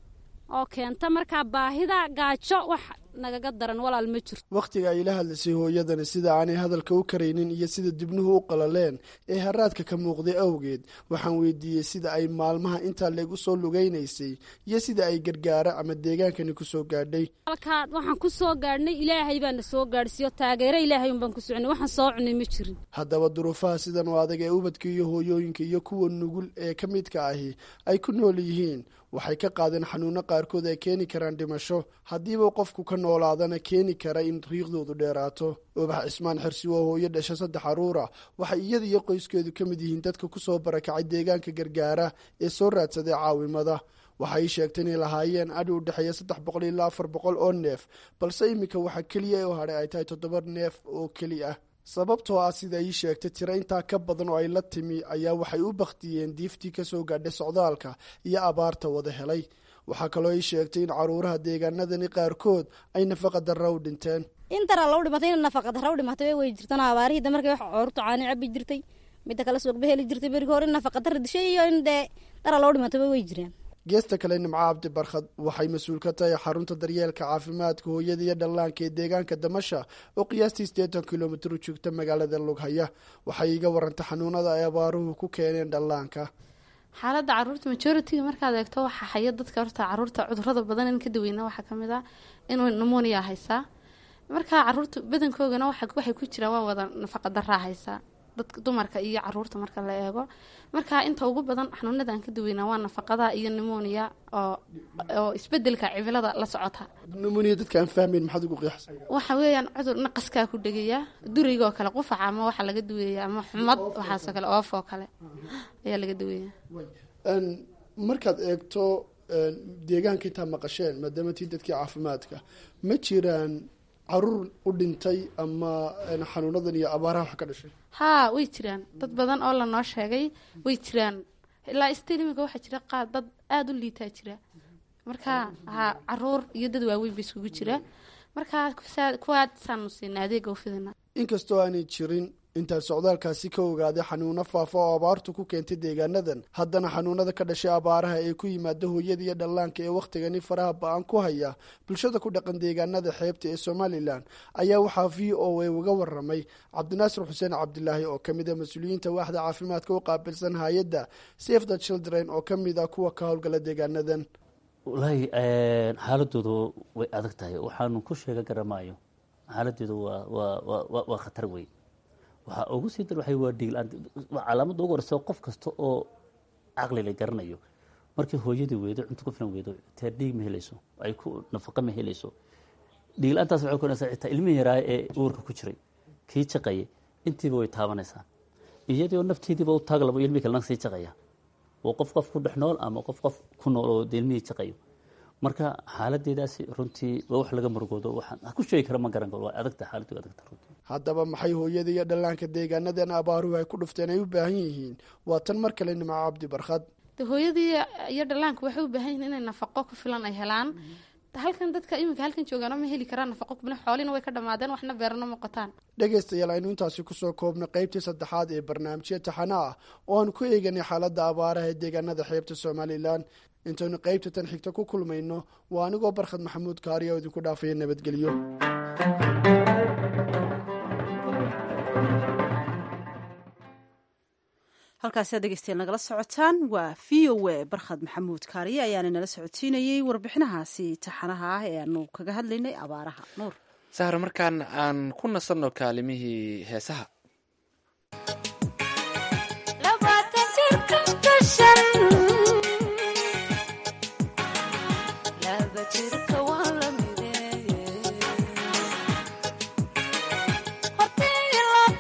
oo keenta markaa baahida gaajo wax nagaga daran walaal ma jirto wakhtiga ay la hadlaysay hooyadani sida aanay hadalka u karaynin iyo sida dibnuhu u qalaleen ee haraadka ka muuqday awgeed waxaan weydiiyey sida ay maalmaha intaa leeg u soo lugaynaysay iyo sida ay gargaara ama deegaankani ku soo gaadhay halkaa waxaan ku soo gaadhnay ilaahay baana soo gaadhsiiyo taageero ilaahay unbaan ku soconay waxaan soo cunay ma jirin haddaba duruufaha sidan oo adag ee ubadka iyo hooyooyinka iyo kuwa nugul ee ka midka ahi ay ku nool yihiin waxay ka qaadeen xanuuno qaarkood ay keeni karaan dhimasho haddiiba qofku ka noolaadana keeni kara in riiqdoodu dheeraato ubax cismaan xirsi waa hooyo dhasha saddex caruura waxay iyada iyo qoyskeedu ka mid yihiin dadka kusoo barakacay deegaanka gargaara ee soo raadsaday caawimada waxay sheegtay inay lahaayeen adhi u dhexeeya saddex boqol ilaa afar boqol oo neef balse iminka waxaa keliya oo hadhay ay tahay toddoba neef oo keli ah sababtoo ah sida ii sheegtay tiro intaa ka badan oo ay la timi ayaa waxay u bakhtiyeen diiftii kasoo gaadhay socdaalka iyo abaarta wada helay waxaa kaloo ii sheegtay in caruuraha deegaanadani qaarkood ay nafaqa darra u dhinteen in dara lau dhimatay in nafaqa darra u dhimatay way jirtaan abaarihii markay wax coortu caani cabi jirtay midda kale suuqba heli jirtay berigi hore in nafaqa darra dishay iyo in dee dara loo dhimatayba way jiraan geesta kale nimco cabdi barkhad waxay mas-uul ka tahay xarunta daryeelka caafimaadka hooyada iyo dhallaanka ee deegaanka damasha oo qiyaastii siddeetan kilomitir u joogta magaalada lughaya waxay iga warantay xanuunada ay abaaruhu ku keeneen dhallaanka xaaladda caruurta majoritiga markaad eegto waxaa haya dadka horta caruurta cudurada badan in ka daweyna waxaa kamid ah inuu namonia haysaa markaa caruurta badankoogana waxay ku jiraan waa wada nafaqa daraa haysaa dadka dumarka iyo caruurta marka la eego markaa inta ugu badan xanuunada aan ka daweynaa waa nafaqada iyo nimonia oo oo isbedelka cimilada la socota nimonia dadka aan fahmayn maxaad ugu qiyaxsan waxa weeyaan cudur naqaskaa ku dhegaya durigoo kale qufaca ama waxaa laga daweeya ama xumad waxaasoo kale oof oo kale ayaa laga daweeya markaad eegto deegaanka intaa maqasheen maadaama tii dadkii caafimaadka ma jiraan caruur u dhintay ama xanuunadan iyo abaaraha wax ka dhashay haa way jiraan dad badan oo lanoo sheegay way jiraan ilaa stil iminka waxaa jira qaad dad aada u liitaa jira markaa haa caruur iyo dad waaweyn ba iskugu jira markaa kuwaasaanu siina adeega ufidina inkastoo aanay jirin intaan socdaalkaasi ka ogaaday xanuuno faafa oo abaartu ku keentay deegaanadan haddana xanuunada ka dhashay abaaraha ee ku yimaada hooyada iyo dhallaanka ee wakhtigani faraha ba-an ku haya bulshada ku dhaqan deegaanada xeebta ee somalilan ayaa waxaa v o a uga waramay cabdinaasir xuseen cabdilaahi oo kamid a mas-uuliyiinta waaxda caafimaadka u qaabilsan hay-adda safe the children oo kamid ah kuwa ka howlgala deegaanadan wallaahi xaaladoodu way adag tahay waxaanu ku sheega garamaayo xaaladoodu waa waa waa khatar wey waxaa ugu sii dar waxa waa dhiigla-aan waa calaamadda ugu horeysa qof kasta oo caqli la garanayo markii hooyadii weydo cunto ku filan weydo tee dhiig ma helayso ay ku nafaqa ma helayso dhiigla-aantaas waxay keenaysaa xitaa ilmihi yaraaya ee uurka ku jiray kii jaqaya intiiba way taabanaysaa iyadoo nafteediiba u taaglabo ilmihii kalena sii jaqaya oo qof qof ku dhex nool ama qof qof ku nool oo ilmihii jaqayo marka xaaladeedaasi runtii waa wax laga murugoodo waxaan ha ku sheegi kara ma garan karo waa adagta xaaladdu adagta runtii haddaba maxay hooyada iyo dhallaanka deegaanadan abaaruhu ay ku dhufteen ay u baahan yihiin waa tan mar kale nimco cabdi barkhad de hooyadii iyo dhallaanku waxay u baahan yihiin inay nafaqo ku filan ay helaan halkan dadka iminka halkan joogaano ma heli karaan nafaqo kubna xoolina way ka dhamaadeen waxna beerano ma qotaan dhegaystayaal aynu intaasi kusoo koobnay qaybtii saddexaad ee barnaamijya taxana ah oo aan ku eeganay xaaladda abaaraha ee deegaanada xeebta somalilan intaynu qaybta tan xigta ku kulmayno waa anigoo barkhad maxamuud kaariya oo idinku dhaafaya nabadgelyo halkaasi aad dhegeystayaal nagala socotaan waa v o a barkhad maxamuud kaariye ayaana nala socodsiinayey warbixinahaasi taxanaha ah ee aanu kaga hadlaynay abaaraha nuur sahar markaan aan ku nasanno kaalimihii heesaha Horta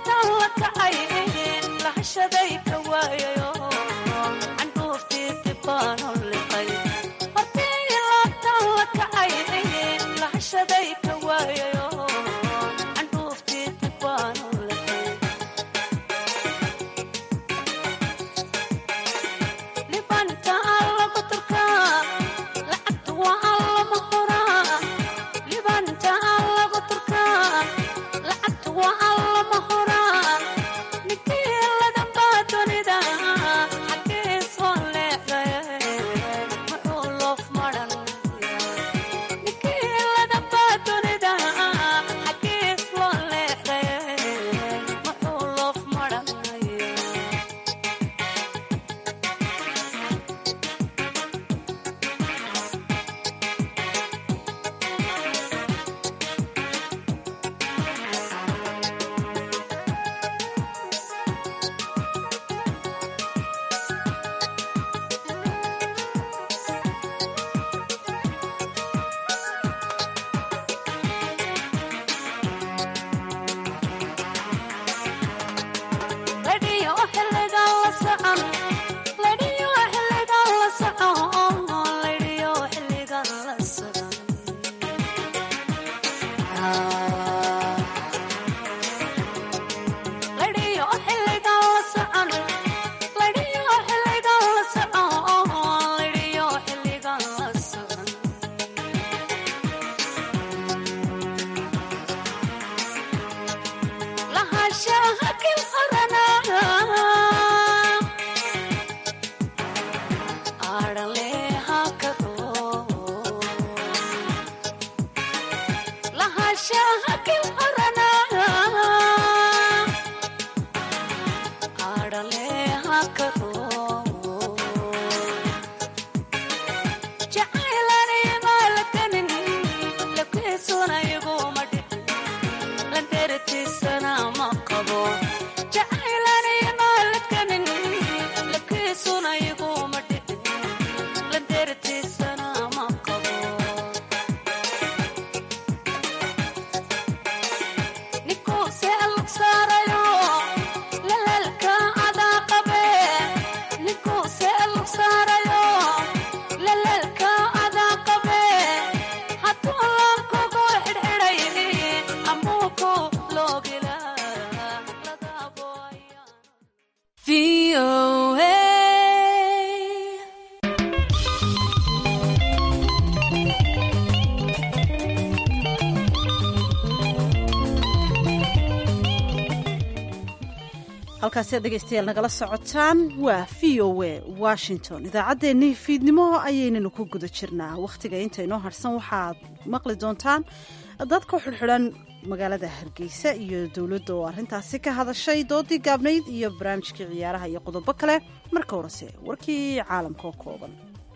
halkaasi aad dhegaystayaal nagala socotaan waa v o a washington idaacaddeenii fiidnimo ayaynanu ku guda jirnaa wakhtiga inta inoo harhsan waxaad maqli doontaan dad ku xidhxidhan magaalada hargeysa iyo dowladda oo arrintaasi ka hadashay doodii gaabnayd iyo barnaamijkii ciyaaraha iyo qodobo kale marka horese warkii caalamka oo kooban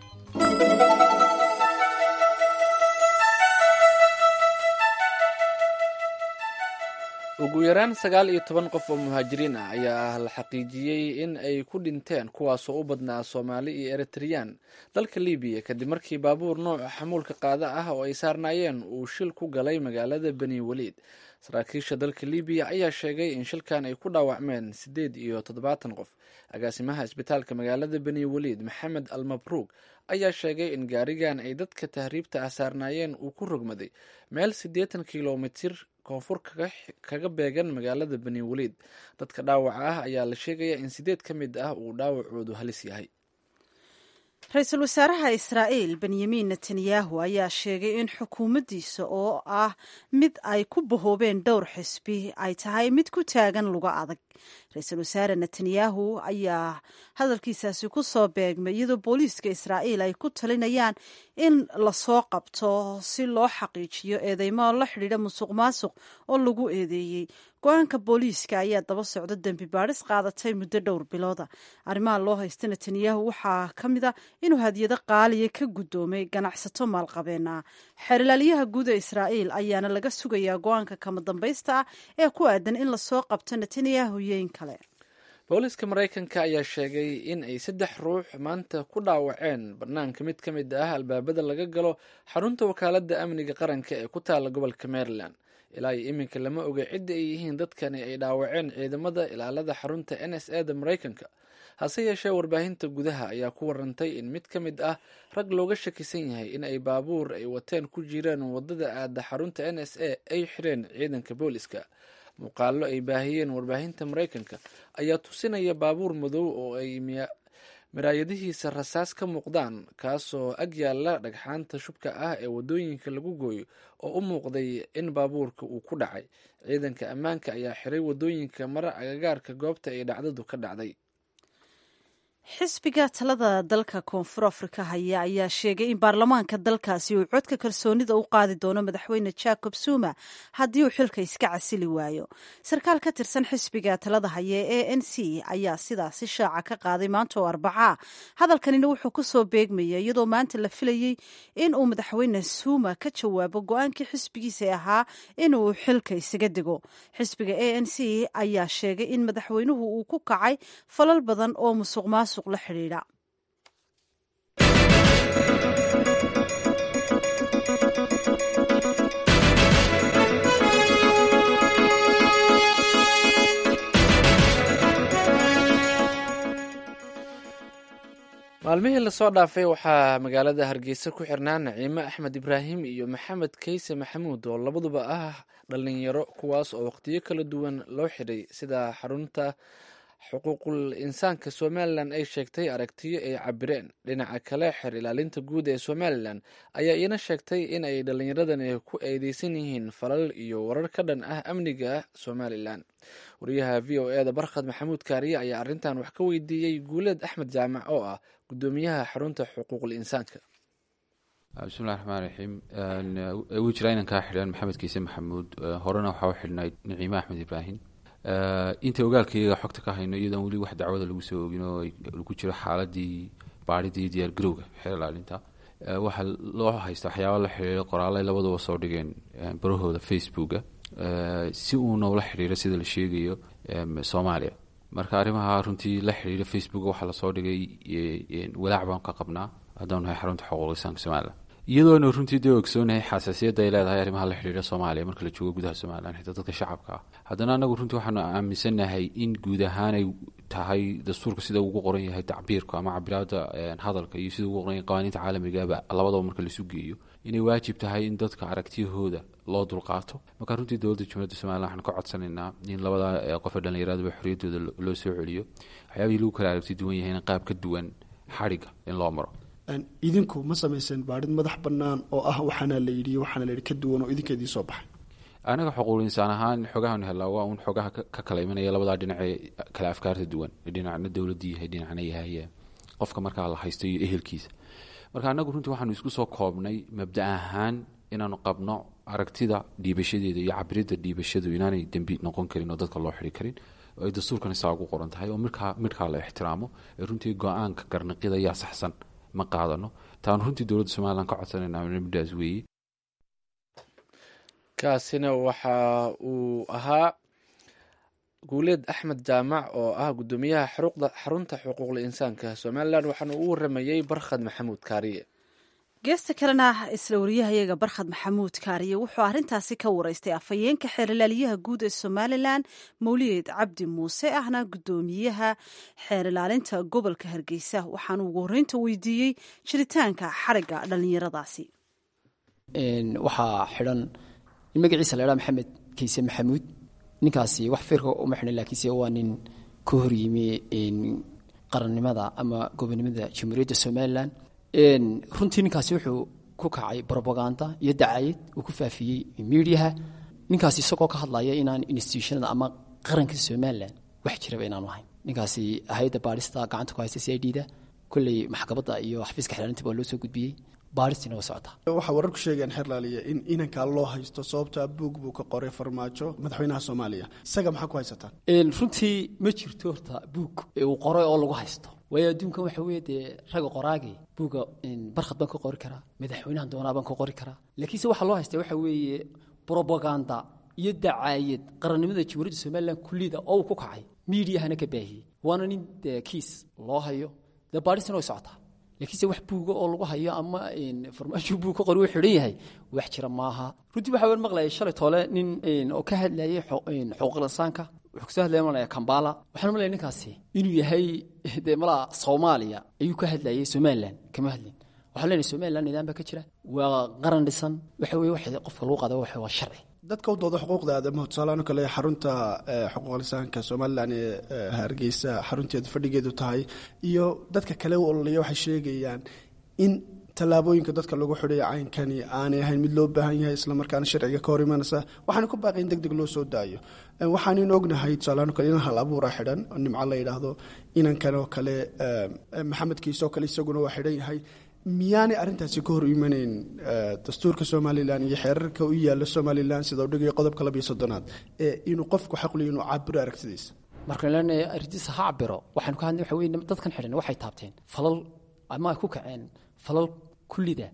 ugu yaraan sagaal iyo toban qof oo muhaajiriin ah ayaa la xaqiijiyey in ay ku dhinteen kuwaasoo u badnaa soomaali iyo eritreyaan dalka libiya kadib markii baabuur nooca xamuulka qaada ah oo ay saarnaayeen uu shil ku galay magaalada beni weliid saraakiisha dalka libiya ayaa sheegay in shilkan ay ku dhaawacmeen siddeed iyo toddobaatan qof agaasimaha isbitaalka magaalada beni weliid maxamed al mabruug ayaa sheegay in gaarigan ay dadka tahriibta ah saarnaayeen uu ku rogmaday meel siddeetan kilomitir koonfur kaga beegan magaalada beni weliid dadka dhaawaca ah ayaa la sheegaya in sideed ka mid ah uu dhaawacoodu halis yahay ra-iisul wasaaraha israa'iil benyamin netanyahu ayaa sheegay in xukuumaddiisa oo ah mid ay ku bahoobeen dhowr xisbi ay tahay mid ku taagan luga adag ra-iisul wasaare netanyahu ayaa hadalkiisaasi ku soo beegmay iyadoo booliiska israa'iil ay ku talinayaan in lasoo qabto si loo xaqiijiyo eedeymo la xidhiidha musuq maasuq oo lagu eedeeyey go-aanka booliiska ayaa daba socda dembi baadhis qaadatay muddo dhowr bilooda arrimaha loo haysta netanyahu waxaa ka mid a inuu hadiyado qaaliya ka guddoomay ganacsato maalqabeen ah xeerlaaliyaha guud ee israa'iil ayaana laga sugayaa go-aanka kama dambaysta ah ee ku aadan in lasoo qabto netanyahu iyo in kale booliiska maraykanka ayaa sheegay in ay saddex ruux maanta ku dhaawaceen banaanka mid ka mid ah albaabada laga galo xarunta wakaaladda amniga qaranka ee ku taala gobolka maryland ilaa iyo iminka lama oga cidda ay yihiin dadkani ay dhaawaceen ciidamada ilaalada xarunta n s a da maraykanka hase yeeshee warbaahinta gudaha ayaa ku warantay in mid ka mid ah rag looga shakisan yahay in ay baabuur ay wateen ku jireen wadada aada xarunta n s a ay xireen ciidanka booliska muuqaallo ay baahiyeen warbaahinta maraykanka ayaa tusinaya baabuur madow oo ay miraayadihiisa rasaas ka muuqdaan kaasoo ag yaalla dhagxaanta shubka ah ee waddooyinka lagu gooyo oo u muuqday in baabuurka uu ku dhacay ciidanka ammaanka ayaa xiray waddooyinka mara agagaarka goobta ay dhacdadu ka dhacday xisbiga talada dalka koonfur afrika haya ayaa sheegay in baarlamaanka dalkaasi uu codka kalsoonida u qaadi doono madaxweyne jacob zuma haddii uu xilka iska casili waayo sarkaal ka tirsan xisbiga talada haya ee a n c ayaa sidaasi shaaca ka qaaday maanta oo arbacaa hadalkanina wuxuu kusoo beegmaya iyadoo maanta la filayey in uu madaxweyne zuma ka jawaabo go-aankii xisbigiisa ahaa inuu xilka isaga dego xisbiga a n c ayaa sheegay in madaxweynuhu uu ku kacay falal badan oo musuq maasuq la xidhiidha maalmihii lasoo dhaafay waxaa magaalada hargeysa ku xirnaa naciime axmed ibraahim iyo maxamed keyse maxamuud oo labaduba ah dhalinyaro kuwaas oo waqtiyo kala duwan loo xidhay sida xarunta xuquuqul insaanka somalilan ay sheegtay aragtiyo ay cabireen dhinaca kale xer ilaalinta guud ee somalilan ayaa iina sheegtay in ay dhallinyaradani ku eedeysan yihiin falal iyo warar ka dhan ah amniga somalilan wariyaha v o eda barkhad maxamuud kaariye ayaa arrintan wax ka weydiiyey guuleed axmed jaamac oo ah gudoomiyaha xarunta xuquuqul insaanka bismillahi raxmaan raxiim wuu jiraa inan kaa xidhan maxamed kiise maxamuud horena waxaa u xidhnayd naciime axmed ibraahim inta ogaalkaiyaga xogta ka hayno iyadoon weli wax dacwada lagu soo ogin oo lagu jiro xaaladii baadhida iyo diyaar garowga xeer ilaalinta waxaa loo haysta waxyaaba la xidhiira qoraalay labaduba soo dhigeen barahooda facebooka si uuna ula xidhiiro sida la sheegayo soomaaliya marka arrimaha runtii la xidhiira facebook waxaa lasoo dhigay walaac baan ka qabnaa haddaan nahay xarunta xuquuq insaanka somalilan iyadoona runtii dee ogsoonahay xasaasiyadda ay leedahay arrimaha la xidhiira soomaaliya marka la joogo gudaha somalilan xitaa dadka shacabka ah haddana anagu runtii waxaanu aaminsannahay in guud ahaan ay tahay dastuurka sida ugu qoran yahay tacbiirka ama cabiraada hadalka iyo sida ugu qoran yahay qawaaniinta caalamigaba labadaba marka laisu geeyo inay waajib tahay in dadka aragtiyahooda loo dulqaato marka runtii dowladda jumhuuriyadda somalilan waxaan ka codsanaynaa in labada qofe dhallinyaraduba xorriyaddooda loo soo celiyo waxyaabihii lagu kala aragti duwan yahay in qaab ka duwan xadhigga in loo maro idinku ma samayseen baadhid madax bannaan oo ah waxaana la yidhi waxaana la yidhi ka duwan oo idinka idiin soo baxay anaga xuquuq insaan ahaan xogahan helaa waa uun xogaha ka kala imanaya labadaa dhinacee kala afkaarta duwan dhinacna dowladda yahay dhinacna yahay qofka markaa la haysto iyo ehelkiisa marka anagu runtii waxaanu isku soo koobnay mabda ahaan inaanu qabno aragtida dhiibashadeeda iyo cabiridda dhiibashadu inaanay dembi noqon karin oo dadka loo xiri karin oo ay dastuurkan isaa ugu qoran tahay oo midkaa midkaa la ixtiraamo ee runtii go-aanka garnaqida yaa saxsan ma qaadano taanu runtii dowladda somalilan ka codsanayna middaas weeye kaasina waxa uu ahaa guuleed axmed jaamac oo ah guddoomiyaha xarunta xuquuqla insaanka somalilan waxaana uu waramayey barkhad maxamuud kaariye geesta kalena isla wariyahayaga barkhad maxamuud kaariye wuxuu arrintaasi ka wareystay afhayeenka xeerlaaliyaha guud ee somalilan mawliyeed cabdi muuse ahna guddoomiyaha xeerlaalinta gobolka hargeysa waxaana ugu horreynta weydiiyey jiritaanka xarigga dhallinyaradaasi waxaa xidhan in magaciisa la ydhaa maxamed kayse maxamuud ninkaasi wax firka uma xidhan laakiinse waa nin ka horyimi qarannimada ama gobonimada jamhuuriyadda somalilan runtii ninkaasi wuxuu ku kacay robaganda iyo dacayad uu ku faafiyey midiyaha ninkaasi isagoo ka hadlaya inaan institutionada ama qaranka somalilan wax jiraba inaanu ahayn ninkaasi hay-adda baadhista gacanta ku haysta c i d da kolley maxkamadda iyo xafiiska xeelaalintiba waa loo soo gudbiyey baadhistiina waa socotaa waxaa wararku sheegayaan xeerlaaliya in inankaa loo haysto sababtaa buug buu ka qoray farmaajo madaxweynaha soomaaliya isaga maxaa ku haysataan runtii ma jirto horta buug uu qoray oo lagu haysto waayo adduunkan waxa weeye dee ragga qoraagi buuga barkhad baan ka qori karaa madaxweynahan doonaa baan ka qori karaa laakiinse waxaa loo haysta waxa weeye brobaganda iyo dacaayad qarannimada jamhuuriyadda somalilan kullida oo uu ku kacay miidiyahana ka baahiyey waana nin dee kiis loo hayo dee baadhistina way socotaa laakiinse wax buuga oo lagu hayo ama farmaasho buug ka qori uu xidhan yahay wax jira maaha runtii waxaa wer maqlayay shalay toole nin oo ka hadlayay xuquuqinsaanka wuxuu kasoo hadlaya malaya kambala waxaan malaya ninkaasi inuu yahay dee malaa soomaaliya ayuu ka hadlayay somalilan kama hadlin waxaan leenahay somalilan nidaam baa ka jira waa qaran dhisan waxa weye wax qofka lagu qaada waxa waa sharci dadka u dooda xuquuqda aadamaha tusaalahaan oo kale xarunta xuquuq lisaanka somalilan ee hargeysa xarunteedu fadhigeedu tahay iyo dadka kale u ololaya waxay sheegayaan in tallaabooyinka dadka lagu xidhay caynkani aanay ahayn mid loo baahan yahay islamarkaana sharciga ka hor imanaysa waxaana ku baaqay in deg deg loo soo daayo waxaanin ognahay tusaalahaan oo kale inan hal abuura xidhan oo nimco la yidhaahdo inankan oo kale maxamed kiise oo kale isaguna waa xidhan yahay miyaanay arrintaasi ka hor imanayn dastuurka somalilan iyo xeerarka u yaala somalilan sida u dhigaya qodobka labiyo soddonaad ee inuu qofku xaqliyo inuu cabiro aragtidiisa markaan leenahay arrintiisa ha cabiro waxaanu ka hadlay waxa weye dadkan xidhan waxay taabteen falal ama ay ku kaceen falal kullida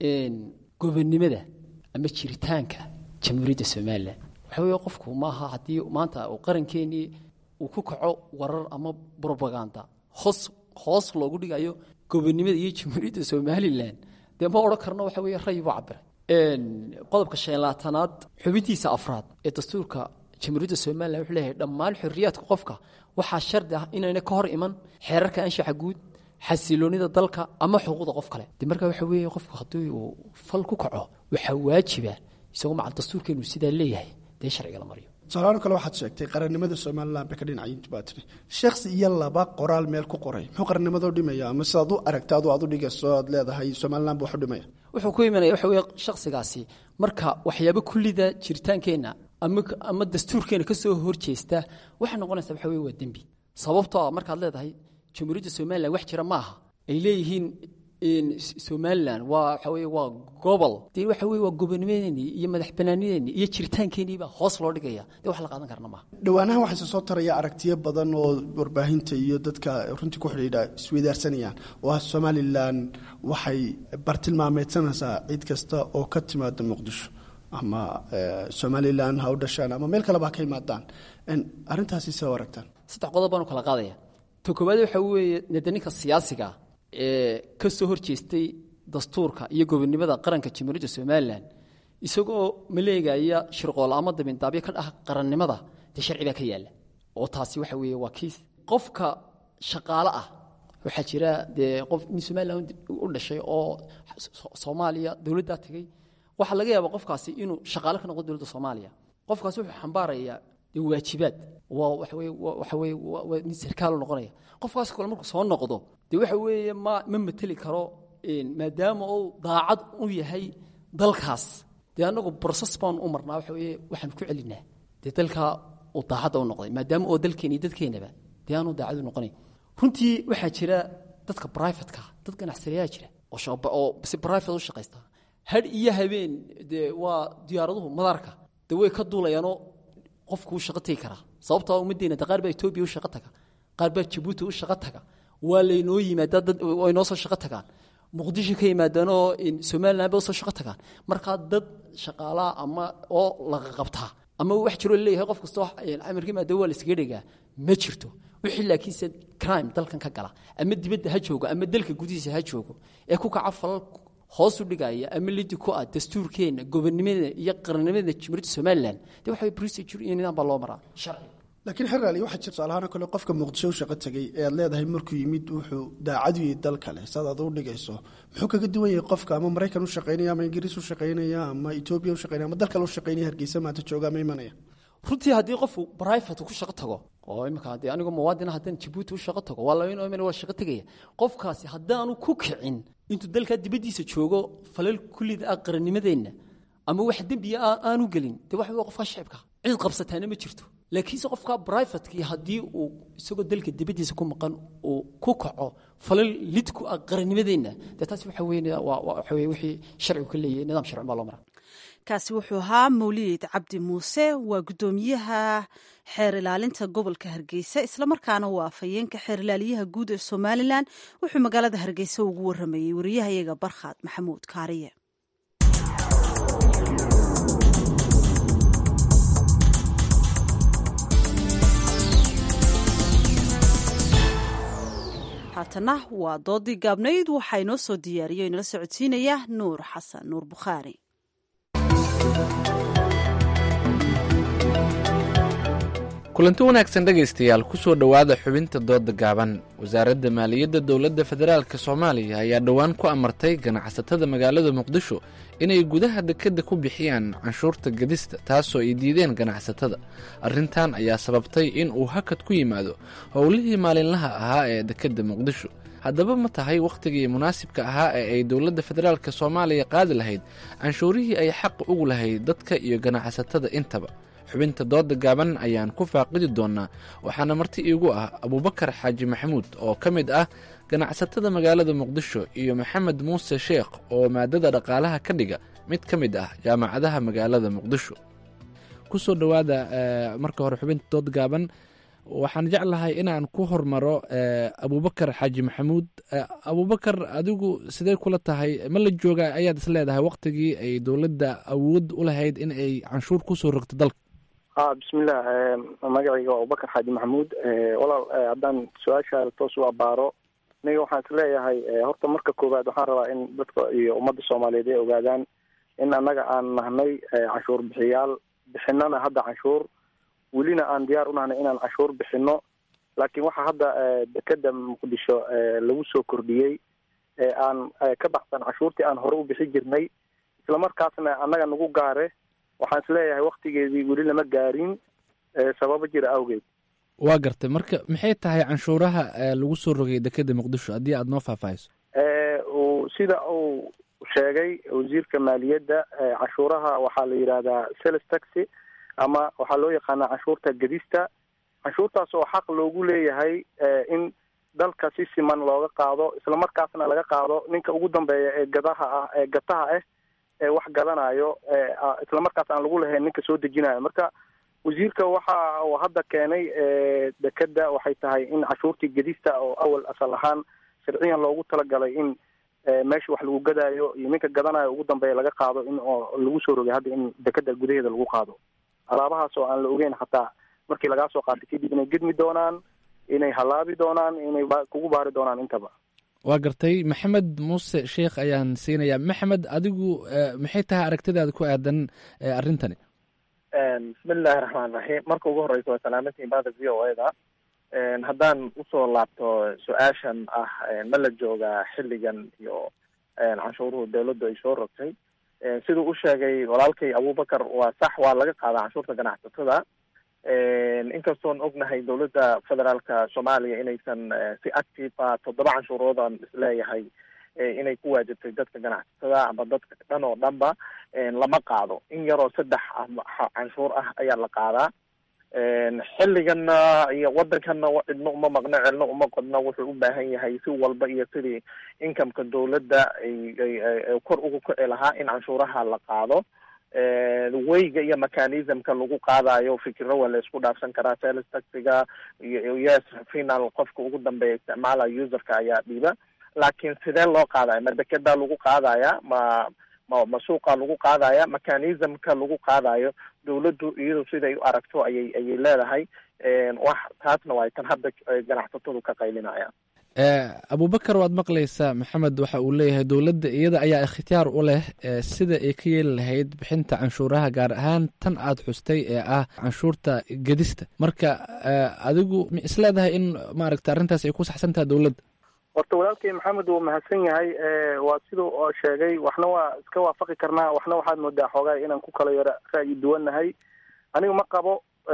gobonnimada ama jiritaanka jamhuuriyadda somalilan waxa weye qofku maaha haddii maanta uu qarankeenii uu ku kaco warar ama brobaganda hoos hoos loogu dhigayo gobonnimada iyo jamhuuriyadda somalilan dee ma odhan karno waxa weye ray buu cabiray qodobka shan labaatanaad xubintiisa afraad ee dastuurka jamhuuriyadda somalilan wuxuu leeyahay dhammaan xorriyaadka qofka waxaa shardi ah inayna ka hor iman xeerarka anshaxa guud xasiloonida dalka ama xuquuqda qof kale de markaa waxa weeye qofku haddii uu fal ku kaco waxaa waajiba isagoo macal dastuurkeenu sidaa leeyahay dee sharciga la mariyo tusaalahaan kale waxaad sheegtay qarannimada somalilan bay ka dhinacayintu baa tiri shakhsi iyo laba qoraal meel ku qoray muxuu qarannimadoo dhimaya ama sidaad u aragta adu aad u dhigayso aad leedahay somalilan buu wax u dhimaya wuxuu ku imanaya waxa weye shakhsigaasi marka waxyaabo kullida jiritaankeenna ama ama dastuurkeena ka soo horjeesta waxay noqonaysaa waxa weye waa dembi sababtoo ah markaad leedahay jamhuuriyadda somalilan wax jira ma aha ay leeyihiin somalilan waa waxa weye waa gobol dee waxa weye waa gobonimadeenii iyo madax banaanideenii iyo jiritaankeenii baa hoos loo dhigaya dee wax la qaadan karna maaha dhowaanahan waxaa soo taraya aragtiyo badan oo warbaahinta iyo dadka runtii ku xidhiidha isweydaarsanayaan oo ah somalilan waxay bartilmaameedsanaysaa cid kasta oo ka timaada muqdisho ama somalilan ha u dhashaan ama meel kaleba ha ka imaadaan arrintaasi see u aragtaan saddex qodob baan u kala qaadaya ta koowaad waxa weeye nede ninka siyaasiga ee ka soo horjeestay dastuurka iyo gobonnimada qaranka jamhuuriyadda somalilan isagoo maleegaya shirqool ama dabindaabyo ka dhah qarannimada dee sharci baa ka yaalla oo taasi waxa weeye waa kiis qofka shaqaale ah waxaa jira dee qof nin somalilan u dhashay oo soomaaliya dowladdaa tegey waxaa laga yaabaa qofkaasi inuu shaqaale ka noqdo dowladda soomaaliya qofkaasi wuxuu xambaarayaa dee waajibaad waa waxa weye waxa weye waa nin sarkaal u noqonaya qofkaas kale markuu soo noqdo dee waxa weeye ma ma mateli karo maadaama uu daacad u yahay dalkaas dee annagu broses baan u marnaa waxa weye waxaan ku celinaa dee dalkaa uu daacadda u noqday maadaama oo dalkeena iyo dadkeenaba dee aanu daacad u noqonayn runtii waxaa jira dadka brifatka dad ganacsadayaa jira oo si brifate u shaqaysta hadh iyo habeen dee waa diyaaraduhu madaarka dee way ka duulayaanoo qofku u shaqo tegi karaa sababtoo ummaddeena de qaar baa etoobiya u shaqo taga qaar baa jabuuti u shaqo taga waa laynoo yimaadaa dad way noo soo shaqo tagaan muqdisho ka yimaadaanoo somalilan ba usoo shaqo tagaan markaa dad shaqaalaha ama oo laga qabtaa ama wax jiroo leeyahay qof kastoo amarka maada waa la iskaga dhegaa ma jirto wixii laakiinse crime dalkan ka gala ama dibadda ha joogo ama dalka gudihiisa ha joogo ee ku kaca falal hoos u dhigaya ama lidi ku ah dastuurkeenna gobonnimada iyo qarannimada jamhuuriyadda somalilan dee waxa procedure iyo nidaam baa loo maraa sharci laakiin xeraali waxaa jira tusaalahaan kale qofka muqdisho u shaqo tegey ee aad leedahay markuu yimid wuxuu daacad u yahay dal kale saad aad u dhigayso muxuu kaga duwan yahay qofka ama maraykan u shaqaynaya ama ingiriis u shaqaynaya ama etoobiya u shaqaynaya ama dal kale u shaqaynaya hargeysa maanta jooga ama imanaya runtii haddii qofku brifate ku shaqo tago oo imika dee anigu muwaadina haddaan jabuuti u shaqo tago waa labayn omen waa shaqo tegaya qofkaasi haddaanu ku kicin intuu dalkaa dibaddiisa joogo falal kullida ah qarannimadeenna ama wax dembiya aanu gelin dee waxa wey qofkaa shicibka cid qabsataana ma jirto laakiinse qofka brifatekii haddii uu isagoo dalka dibaddiisa ku maqan uu ku kaco falal lid ku ah qarannimadeenna dee taasi waxa weye waxa weye wixii sharcigu ka leeyahay nidaam sharci baa loo maraa kaasi wuxuu ahaa mawlid cabdi muuse waa guddoomiyaha xeer ilaalinta gobolka hargeysa islamarkaana waa afhayeenka xeer ilaaliyaha guud ee somalilan wuxuu magaalada hargeysa ugu waramayey wariyahayaga barkhaad maxamuud kaariye haatana waa doodii gaabnayd waxaa inoo soo diyaariyo inala socodsiinaya nuur xasan nuur bukhaari kulanti wanaagsan dhegaystayaal kusoo dhowaada xubinta dooda gaaban wasaaradda maaliyadda dowladda federaalk soomaaliya ayaa dhowaan ku amartay ganacsatada magaalada muqdisho inay gudaha dekedda ku bixiyaan canshuurta gadista taasoo ay diideen ganacsatada arrintan ayaa sababtay in uu hakad ku yimaado howlihii maalinlaha ahaa ee dekedda muqdisho haddaba ma tahay wakhtigii munaasibka ahaa ee ay dowladda federaalk soomaaliya qaadi lahayd canshuurihii ay xaq ugu lahayd dadka iyo ganacsatada intaba xubinta dooda gaaban ayaan ku faaqidi doonaa waxaana marti iigu ah abuubakar xaaji maxamuud oo ka mid ah ganacsatada magaalada muqdisho iyo maxamed muuse sheekh oo maadada dhaqaalaha ka dhiga mid ka mid ah jaamacadaha magaalada muqdisho kusoo dhowaada marka hore xubinta dood gaaban waxaan jeclahay inaan ku hormaro abuubakar xaaji maxamuud abuubakar adigu sidee kula tahay ma la jooga ayaad is leedahay wakhtigii ay dowladda awood u lahayd in ay canshuur kusoo rogto dalka ha bismillah magacayga waa abubakar xaaji maxamuud walaal haddaan su-aasha toos u abaaro aniga waxaan is leeyahay horta marka koowaad waxaan rabaa in dadka iyo ummadda soomaaliyeed ay ogaadaan in annaga aan nahnay canshuur bixiyaal bixinana hadda canshuur welina aan diyaar u nahnay inaan canshuur bixino laakiin waxaa hadda dekeda muqdisho lagu soo kordhiyey aan ka baxsan canshuurtii aan hore u bixi jirnay islamarkaasna annaga nagu gaare waxaan isleeyahay waktigeedii weli lama gaarin sababo jira awgeed waa gartay marka maxay tahay canshuuraha lagu soo rogay dekeda muqdisho haddii aada noo faahfaahiso sida uu sheegay wasiirka maaliyadda canshuuraha waxaa la yidhaahdaa sales taxi ama waxaa loo yaqaanaa canshuurta gedista canshuurtaas oo xaq loogu leeyahay in dalka si siman looga qaado islamarkaasna laga qaado ninka ugu dambeeya ee gadaha ah ee gataha ah ee wax gadanayo islamarkaas aan lagu lahayn ninka soo dejinayo marka wasiirka waxa uu hadda keenay dekeda waxay tahay in cashuurtii gedista oo awal asal ahaan sharciyan loogu talagalay in meesha wax lagu gadaayo iyo ninka gadanayo ugu dambeeya laga qaado in oo lagu soo rogay hadda in dekeda gudaheeda lagu qaado alaabahaas oo aan la ogeyn xataa markii lagaa soo qaatay kadib inay gedmi doonaan inay halaabi doonaan inay kugu baari doonaan intaba waa gartay maxamed muuse sheikh ayaan siinayaa maxamed adigu maxay tahay aragtidaada ku aadan arrintani bismillahi raxmaan raxiim marka ugu horeysa waa salaamantii baada v o eda haddaan usoo laabto su-aashan ah ma la joogaa xilligan iyo canshuuruhu dawladdu ay soo rogtay siduu u sheegay walaalkay abubakar waa sax waa laga qaadaa canshuurta ganacsatada inkastoon ognahay dowladda federaalka soomaaliya inaysan si active a toddoba canshuuroodan isleeyahay inay ku waajibtay dadka ganacsatada ama dadka dhan oo dhanba lama qaado in yaroo saddex canshuur ah ayaa la qaadaa xilliganna iyo waddankanna cidna uma maqno celna uma qodno wuxuu u baahan yahay si walba iyo sidii incomeka dawladda ay kor ugu kici lahaa in canshuuraha la qaado weyga iyo mechanismka lagu qaadayo fikiro waa la isku dhaafsan karaa sales taxiga iyo yes final qofka ugu dambeeya isticmaalayo userka ayaa dhiiba laakiin sidee loo qaadaya ma dekedaa lagu qaadaya ma ma ma suuqa lagu qaadaya mechanismka lagu qaadayo dawladdu iyadu siday u aragto ayay ayay leedahay wax taasna waa tan hadda ganacsatadu ka qaylinayaan abubakar waad maqlaysaa maxamed waxa uu leeyahay dowladda iyada ayaa ikhtiyaar u leh sida ay ka yeeli lahayd bixinta canshuuraha gaar ahaan tan aad xustay ee ah canshuurta gedista marka adigu ma isleedahay in maaragta arrintaas ay ku saxsan tahay dowladda horta walaalkay maxamed wuu mahadsan yahay waa siduu oo sheegay waxna waa iska waafaqi karnaa waxna waxaad moodaa xoogaa inaan ku kala yaro ra'yi duwannahay aniga ma qabo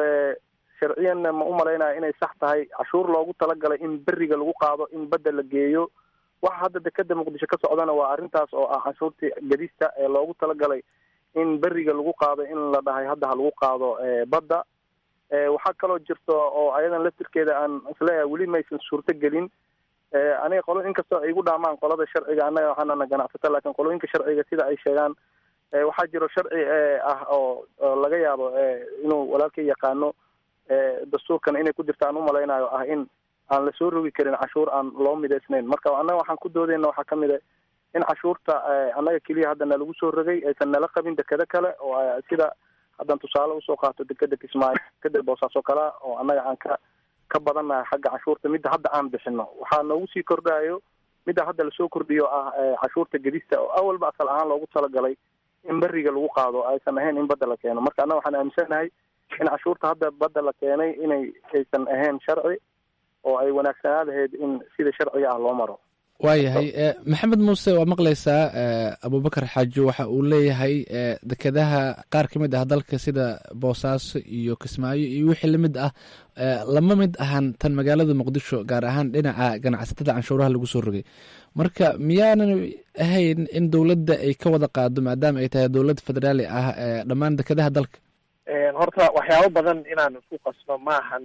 sharciyanna ma u malaynaya inay sax tahay cashuur loogu talagalay in beriga lagu qaado in badda la geeyo waxa hadda dekeda muqdisho ka socdana waa arrintaas oo ah canshuurtii gedista ee loogu talagalay in beriga lagu qaado in la dhahay hadda ha lagu qaado badda waxaa kaloo jirto oo ayadan laftirkeeda aan isleeyahay weli maysan suurto gelin aniga qolo inkastoo ay igu dhaamaan qolada sharciga annaga waxaanana ganacsata laakiin qolooyinka sharciga sida ay sheegaan waxaa jiro sharci ah oo laga yaabo inuu walaalkay yaqaano dastuurkan inay ku jirta aan umalaynayo ah in aan lasoo rogi karin cashuur aan loo midaysnayn marka annaga waxaan ku doodeyna waxaa kamid a in cashuurta annaga keliya hadda nalagu soo rogay aysan nala qabin dekeda kale oo sida haddaan tusaale usoo qaato dekeda kismaayo dekeda boosaaso kalea oo annaga aan ka ka badannahay xagga cashuurta midda hadda aan bixino waxaa noogu sii kordhayo midda hadda lasoo kordhiyo ah cashuurta gedista oo awalba asal ahaan loogu talagalay in beriga lagu qaado aysan ahayn in badda la keeno marka annaga waxaan aaminsanahay in cashuurta hadda badda la keenay inay aysan ahayn sharci oo ay wanaagsanaa lahayd in sida sharciga ah loo maro waayahay maxamed muuse waa maqlaysaa abubakar xaajo waxa uu leeyahay dekedaha qaar ka mid ah dalka sida boosaaso iyo kismaayo iyo wixii lamid ah lama mid ahan tan magaalada muqdisho gaar ahaan dhinaca ganacsatada canshuuraha lagu soo rogay marka miyaanan ahayn in dowladda ay ka wada qaado maadaama ay tahay dowlad federaali ah dhammaan dekedaha dalka horta waxyaabo badan inaan isku qasno maahan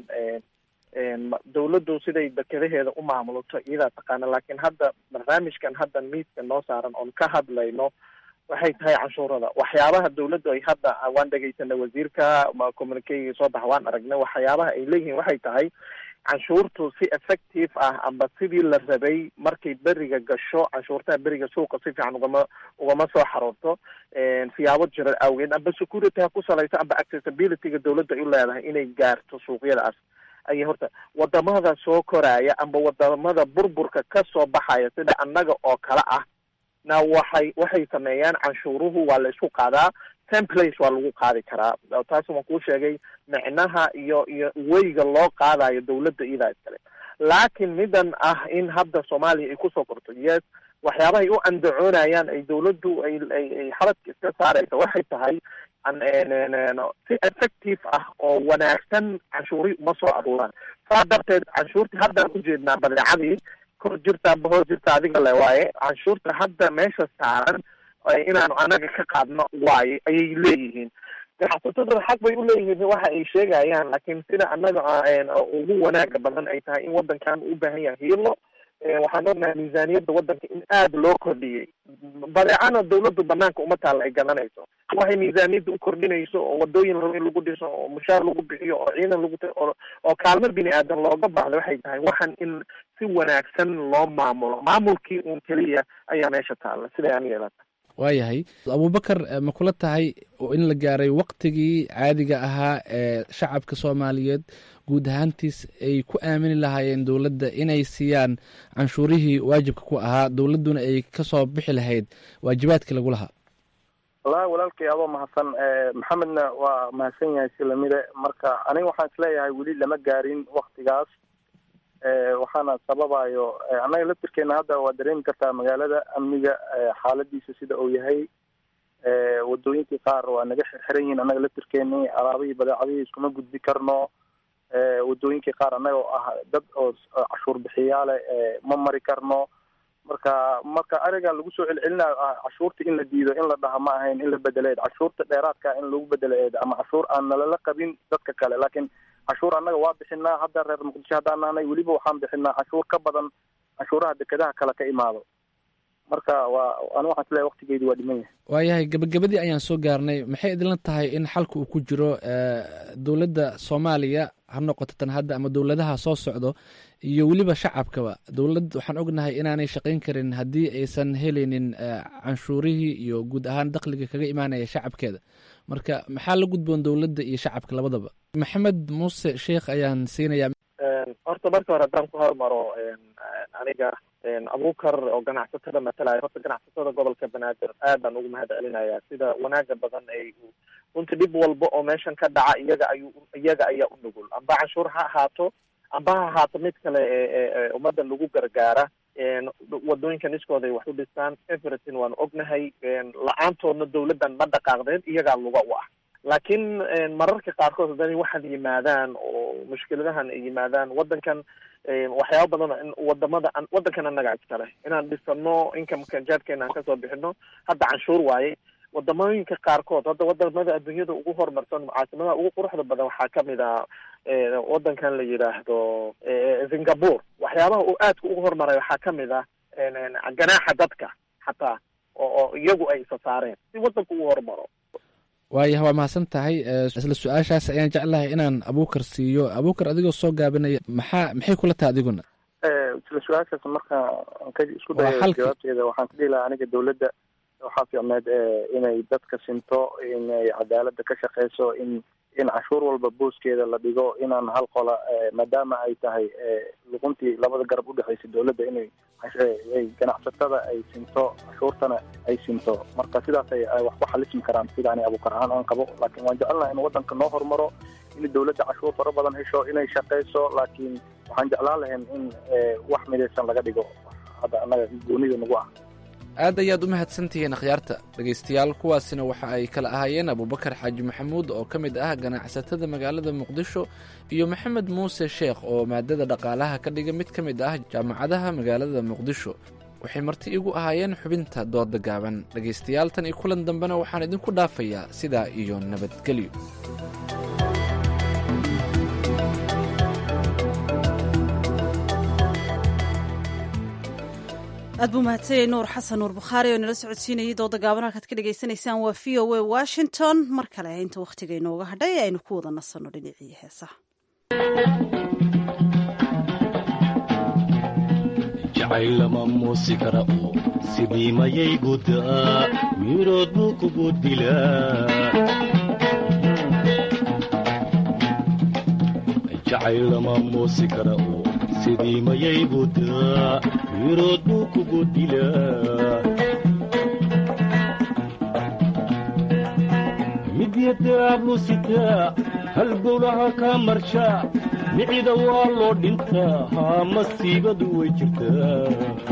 dawladdu siday dekedaheeda u maamulato iyadaa taqaana laakiin hadda barnaamijkan hadda miidka noo saaran oon ka hadlayno waxay tahay canshuurada waxyaabaha dawladdu ay hadda waan dhegeysanay wasiirka communicayga soo baxa waan aragnay waxyaabaha ay leeyihiin waxay tahay canshuurtu si effective ah amba sidii la rabay markay beriga gasho canshuurtaha beriga suuqa si fiican ugama ugama soo xaroorto siyaabo jira awgeed amba security ha ku salayso amba accessibilityga dawladda ay u leedahay inay gaarto suuqyadaas ayay horta wadamada soo koraya amba wadamada burburka ka soo baxaya sida annaga oo kale ah na waxay waxay sameeyaan canshuuruhu waa la isku qaadaa templace waa lagu qaadi karaa taas waan kuu sheegay micnaha iyo iyo weyga loo qaadayo dawladda iyadaa iskale laakiin midan ah in hadda soomaaliya ay kusoo korto yes waxyaabahay u andacoonayaan ay dawladdu ay ay xaladka iska saaraysa waxay tahay si effective ah oo wanaagsan canshuuri uma soo aruuraan saa darteed canshuurtii haddaan ujeednaa badeecadii kor jirta amba hoos jirta adiga le waaye canshuurta hadda meesha saaran inaanu anaga ka qaadno waaye ayay leeyihiin ganacsataduna xaq bay uleeyihiin waxa ay sheegayaan laakiin sida annaga ugu wanaaga badan ay tahay in wadankan u baahan yahay hiilo waxaan ognahay miisaaniyadda wadanka in aada loo kordhiyey badeecana dawladdu banaanka uma taalla ay gadanayso waxay miisaaniyadda u kordhinayso oo wadooyin rabo in lagu dhiso oo mushaar lagu bixiyo oo ciidan lagu oo kaalmo bini aadan looga baahdo waxay tahay waxan in si wanaagsan loo maamulo maamulkii uun keliya ayaa meesha taalla siday aniga ilata waayahay abubakar ma kula tahay in la gaaray waktigii caadiga ahaa ee shacabka soomaaliyeed guud ahaantiis ay ku aamini lahaayeen dowladda inay siiyaan canshuurihii waajibka ku ahaa dowladduna ay kasoo bixi lahayd waajibaadkii lagu lahaa wallahi walaalkay adoo mahadsan maxamedna waa mahadsan yahay si lamide marka aniga waxaan isleeyahay weli lama gaarin waktigaas waxaana sababayo annaga laftirkeena hadda waa dareemi kartaa magaalada amniga xaaladiisa sida uu yahay wadooyinkii qaar waa naga xirxiran yihiin annaga laftirkeeni alaabihii badeecadihii iskuma gudbi karno wadooyinkii qaar annaga oo ah dad oo cashuur bixiyaale ma mari karno marka marka ariga lagu soo celcelinayo ah cashuurta in la diido in la dhaha ma ahayn in la bedeleed cashuurta dheeraadka in lagu bedeleed ama cashuur aan nalala qabin dadka kale laakiin cashuur annaga waa bixinaa hadda reer muqdisho haddaan nahnay weliba waxaan bixinaa cashuur ka badan cashuuraha dekedaha kale ka imaado marka waa ani waxaan isleeyahay waktigeedu waa dhiman yahay waayahay gabagabadii ayaan soo gaarnay maxay idinla tahay in xalka uu ku jiro dowladda soomaaliya ha noqoto tan hadda ama dowladaha soo socdo iyo weliba shacabkaba dowladd waxaan ognahay inaanay shaqayn karin haddii aysan helaynin canshuurihii iyo guud ahaan dakhliga kaga imaanaya shacabkeeda marka maxaa la gudboon dowladda iyo shacabka labadaba maxamed muuse sheikh ayaan siinayaa horta marka hore haddaan ku hormaro aniga abuukar oo ganacsatada matalaya horta ganacsatada gobolka banaadir aad baan ugu mahad celinayaa sida wanaaga badan ay runtii dhib walba oo meeshan ka dhaca iyaga ayuu iyaga ayaa u nugul amba canshuur ha ahaato amba ha ahaato mid kale ee ummaddan lagu gargaara wadooyinkan iskooda ay wax u dhistaan everything waanu ognahay la-aantoodna dawladdan ma dhaqaaqdeen iyagaa luga u ah laakiin mararka qaarkood haddana waxaad yimaadaan oo mushkiladahan ay yimaadaan waddankan waxyaaba badan wadamada waddankan annaga iskale inaan dhisano incomeka jaadkeena aan kasoo bixino hadda canshuur waaye wadamooyinka qaarkood hadda wadamada adduunyada ugu horumarsan caasimadaha ugu quruxda badan waxaa kamid ah waddankan la yidhaahdo singapore waxyaabaha uu aadka ugu horumaray waxaa kamid ah ganaaxa dadka xataa oo iyagu ay isa saareen si waddanku ugu horumaro waayah waa mahadsan tahay isla su-aashaas ayaan jeclahay inaan abuukar siiyo abuukar adigoo soo gaabinaya maxaa maxay kula tahay adiguna isla su-aashaas marka ka isku dayo jawaabteeda waxaan ka dhihi lahaa aniga dawladda waxaa fiicneed inay dadka sinto inay cadaaladda ka shaqeyso in in cashuur walba booskeeda la dhigo inaan hal qola maadaama ay tahay luquntii labada garab udhexeysa dawladda inay ay ganacsatada ay sinto cashuurtana ay sinto marka sidaas ay wax ku xalismi karaan sida ani abuukar ahaan aan qabo laakiin waan jecelnaha in waddanka noo horumaro in dawladda cashuur fara badan hesho inay shaqeyso laakiin waxaan jeclaan lahayn in wax midaysan laga dhigo hadda annaga goonida nagu ah aad ayaad u mahadsantihiin akhyaarta dhegaystayaal kuwaasina waxa ay kala ahaayeen abubakar xaaji maxamuud oo ka mid ah ganacsatada magaalada muqdisho iyo maxamed muuse sheekh oo maadada dhaqaalaha ka dhiga mid ka mid ah jaamacadaha magaalada muqdisho waxay marti igu ahaayeen xubinta dooda gaaban dhegaystayaal tan iyo kulan dambena waxaan idinku dhaafayaa sidaa iyo nabadgelyo aad buu mahadsanyay nuur xasan nuur bukhaari oo nala socodsiinayay dooda gaaban halkaad ka dhagaysanaysaan waa v o a washington mar kale inta wakhtiga inooga hadhay aynu ku wada nasanno dhinacii heesaha jacaylama muusi kara oo sidii mayay gudaa mirood buu kugu dilaa jacaylama muusi kara oo sidii mayay gudaa mirood buu kugu dilaa midyadaablu sitaa halgowlaha kaa marshaa micida waa loo dhintaa haa masiibadu way jirtaa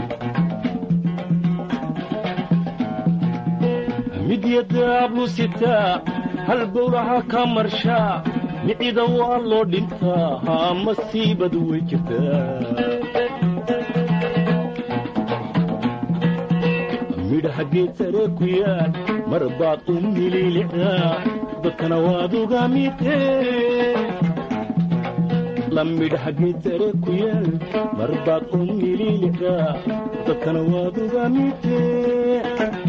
midyadaablu sitaa halgowlaha kaa marshaa micida waa loo dhintaa haa masiibadu way jirtaa midhaha geed sare ku yaal mar baad u mililicdaa dadkana waad uga midee la midhaha geed sare ku yaal mar baad u mililicdaa dadkana waad uga midee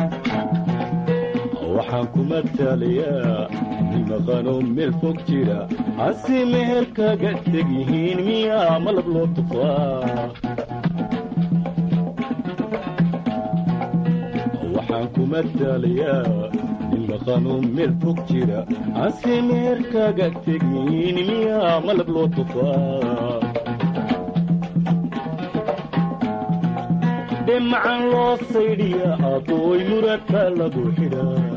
waxaan ku matalayaa nimaqano meel fog jira hase meher kaga teg yihiin miyaa malab loo tufaa waxaan ku matalayaa nimaqano meel fog jira hase meher kaga teg yihiin miyaa malab loo tufaa dhemacan loo saydhiya adooy muradka lagu xidhaa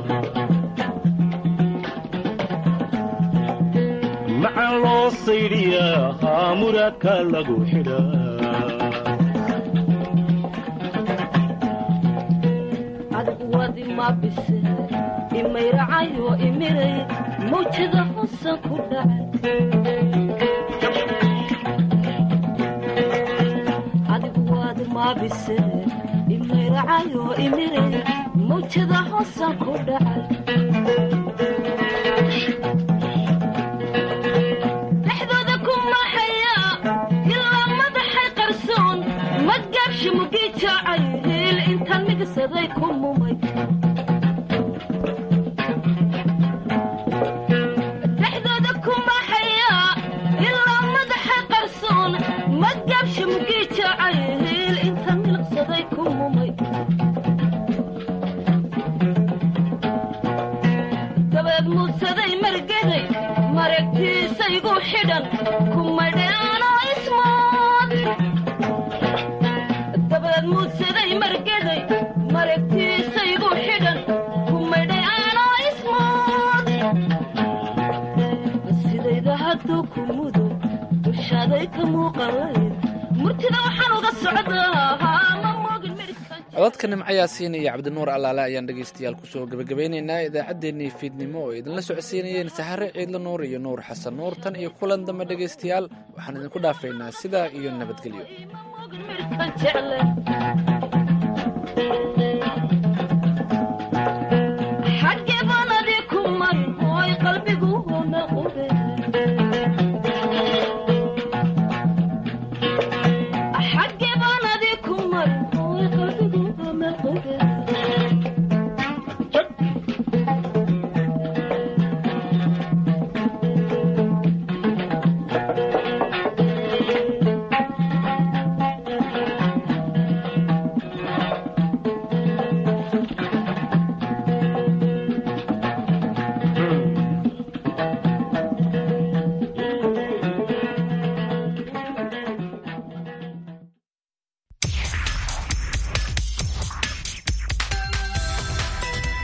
macan loo saydhiyaa haa muradka lagu xidhaa adigu wadi ma bise imayracayo imiray mawjada hosan ku dhacay adigu wadi ma bise imayracayo imiray mawjada hosan ku dhacay dhexdooda ku maxaya ilaa madaxay qarsoon magaabshi mugii jaacay hiil intaan migsaday ku mumay dhexdooda ku maxaya ilaa madaxay qarsoon magaabshi mugii jaacay hiil intaan milqsaday ku mumay dabeed muudsaday margeday maragtiisaygu xidhan kumadheanoo ismood dabeed muudsaday margeday maragtiisaygu xidhan kumadheanoo ismood sidayda hadduu ku mudo dushaaday ka muuqalayd murtida waxaan uga socdaa ma moogin midhka codadka nimcayaasiin iyo cabdinuur allaale ayaan dhegaystayaal kusoo gebagabeynaynaa idaacaddeenii fiidnimo oo idinla socodsiinayeen sahare ciidla nuur iyo nuur xasan nuur tan iyo kulan dambe dhegaystayaal waxaan idinku dhaafaynaa sidaa iyo nabadgelyo midhkan jecle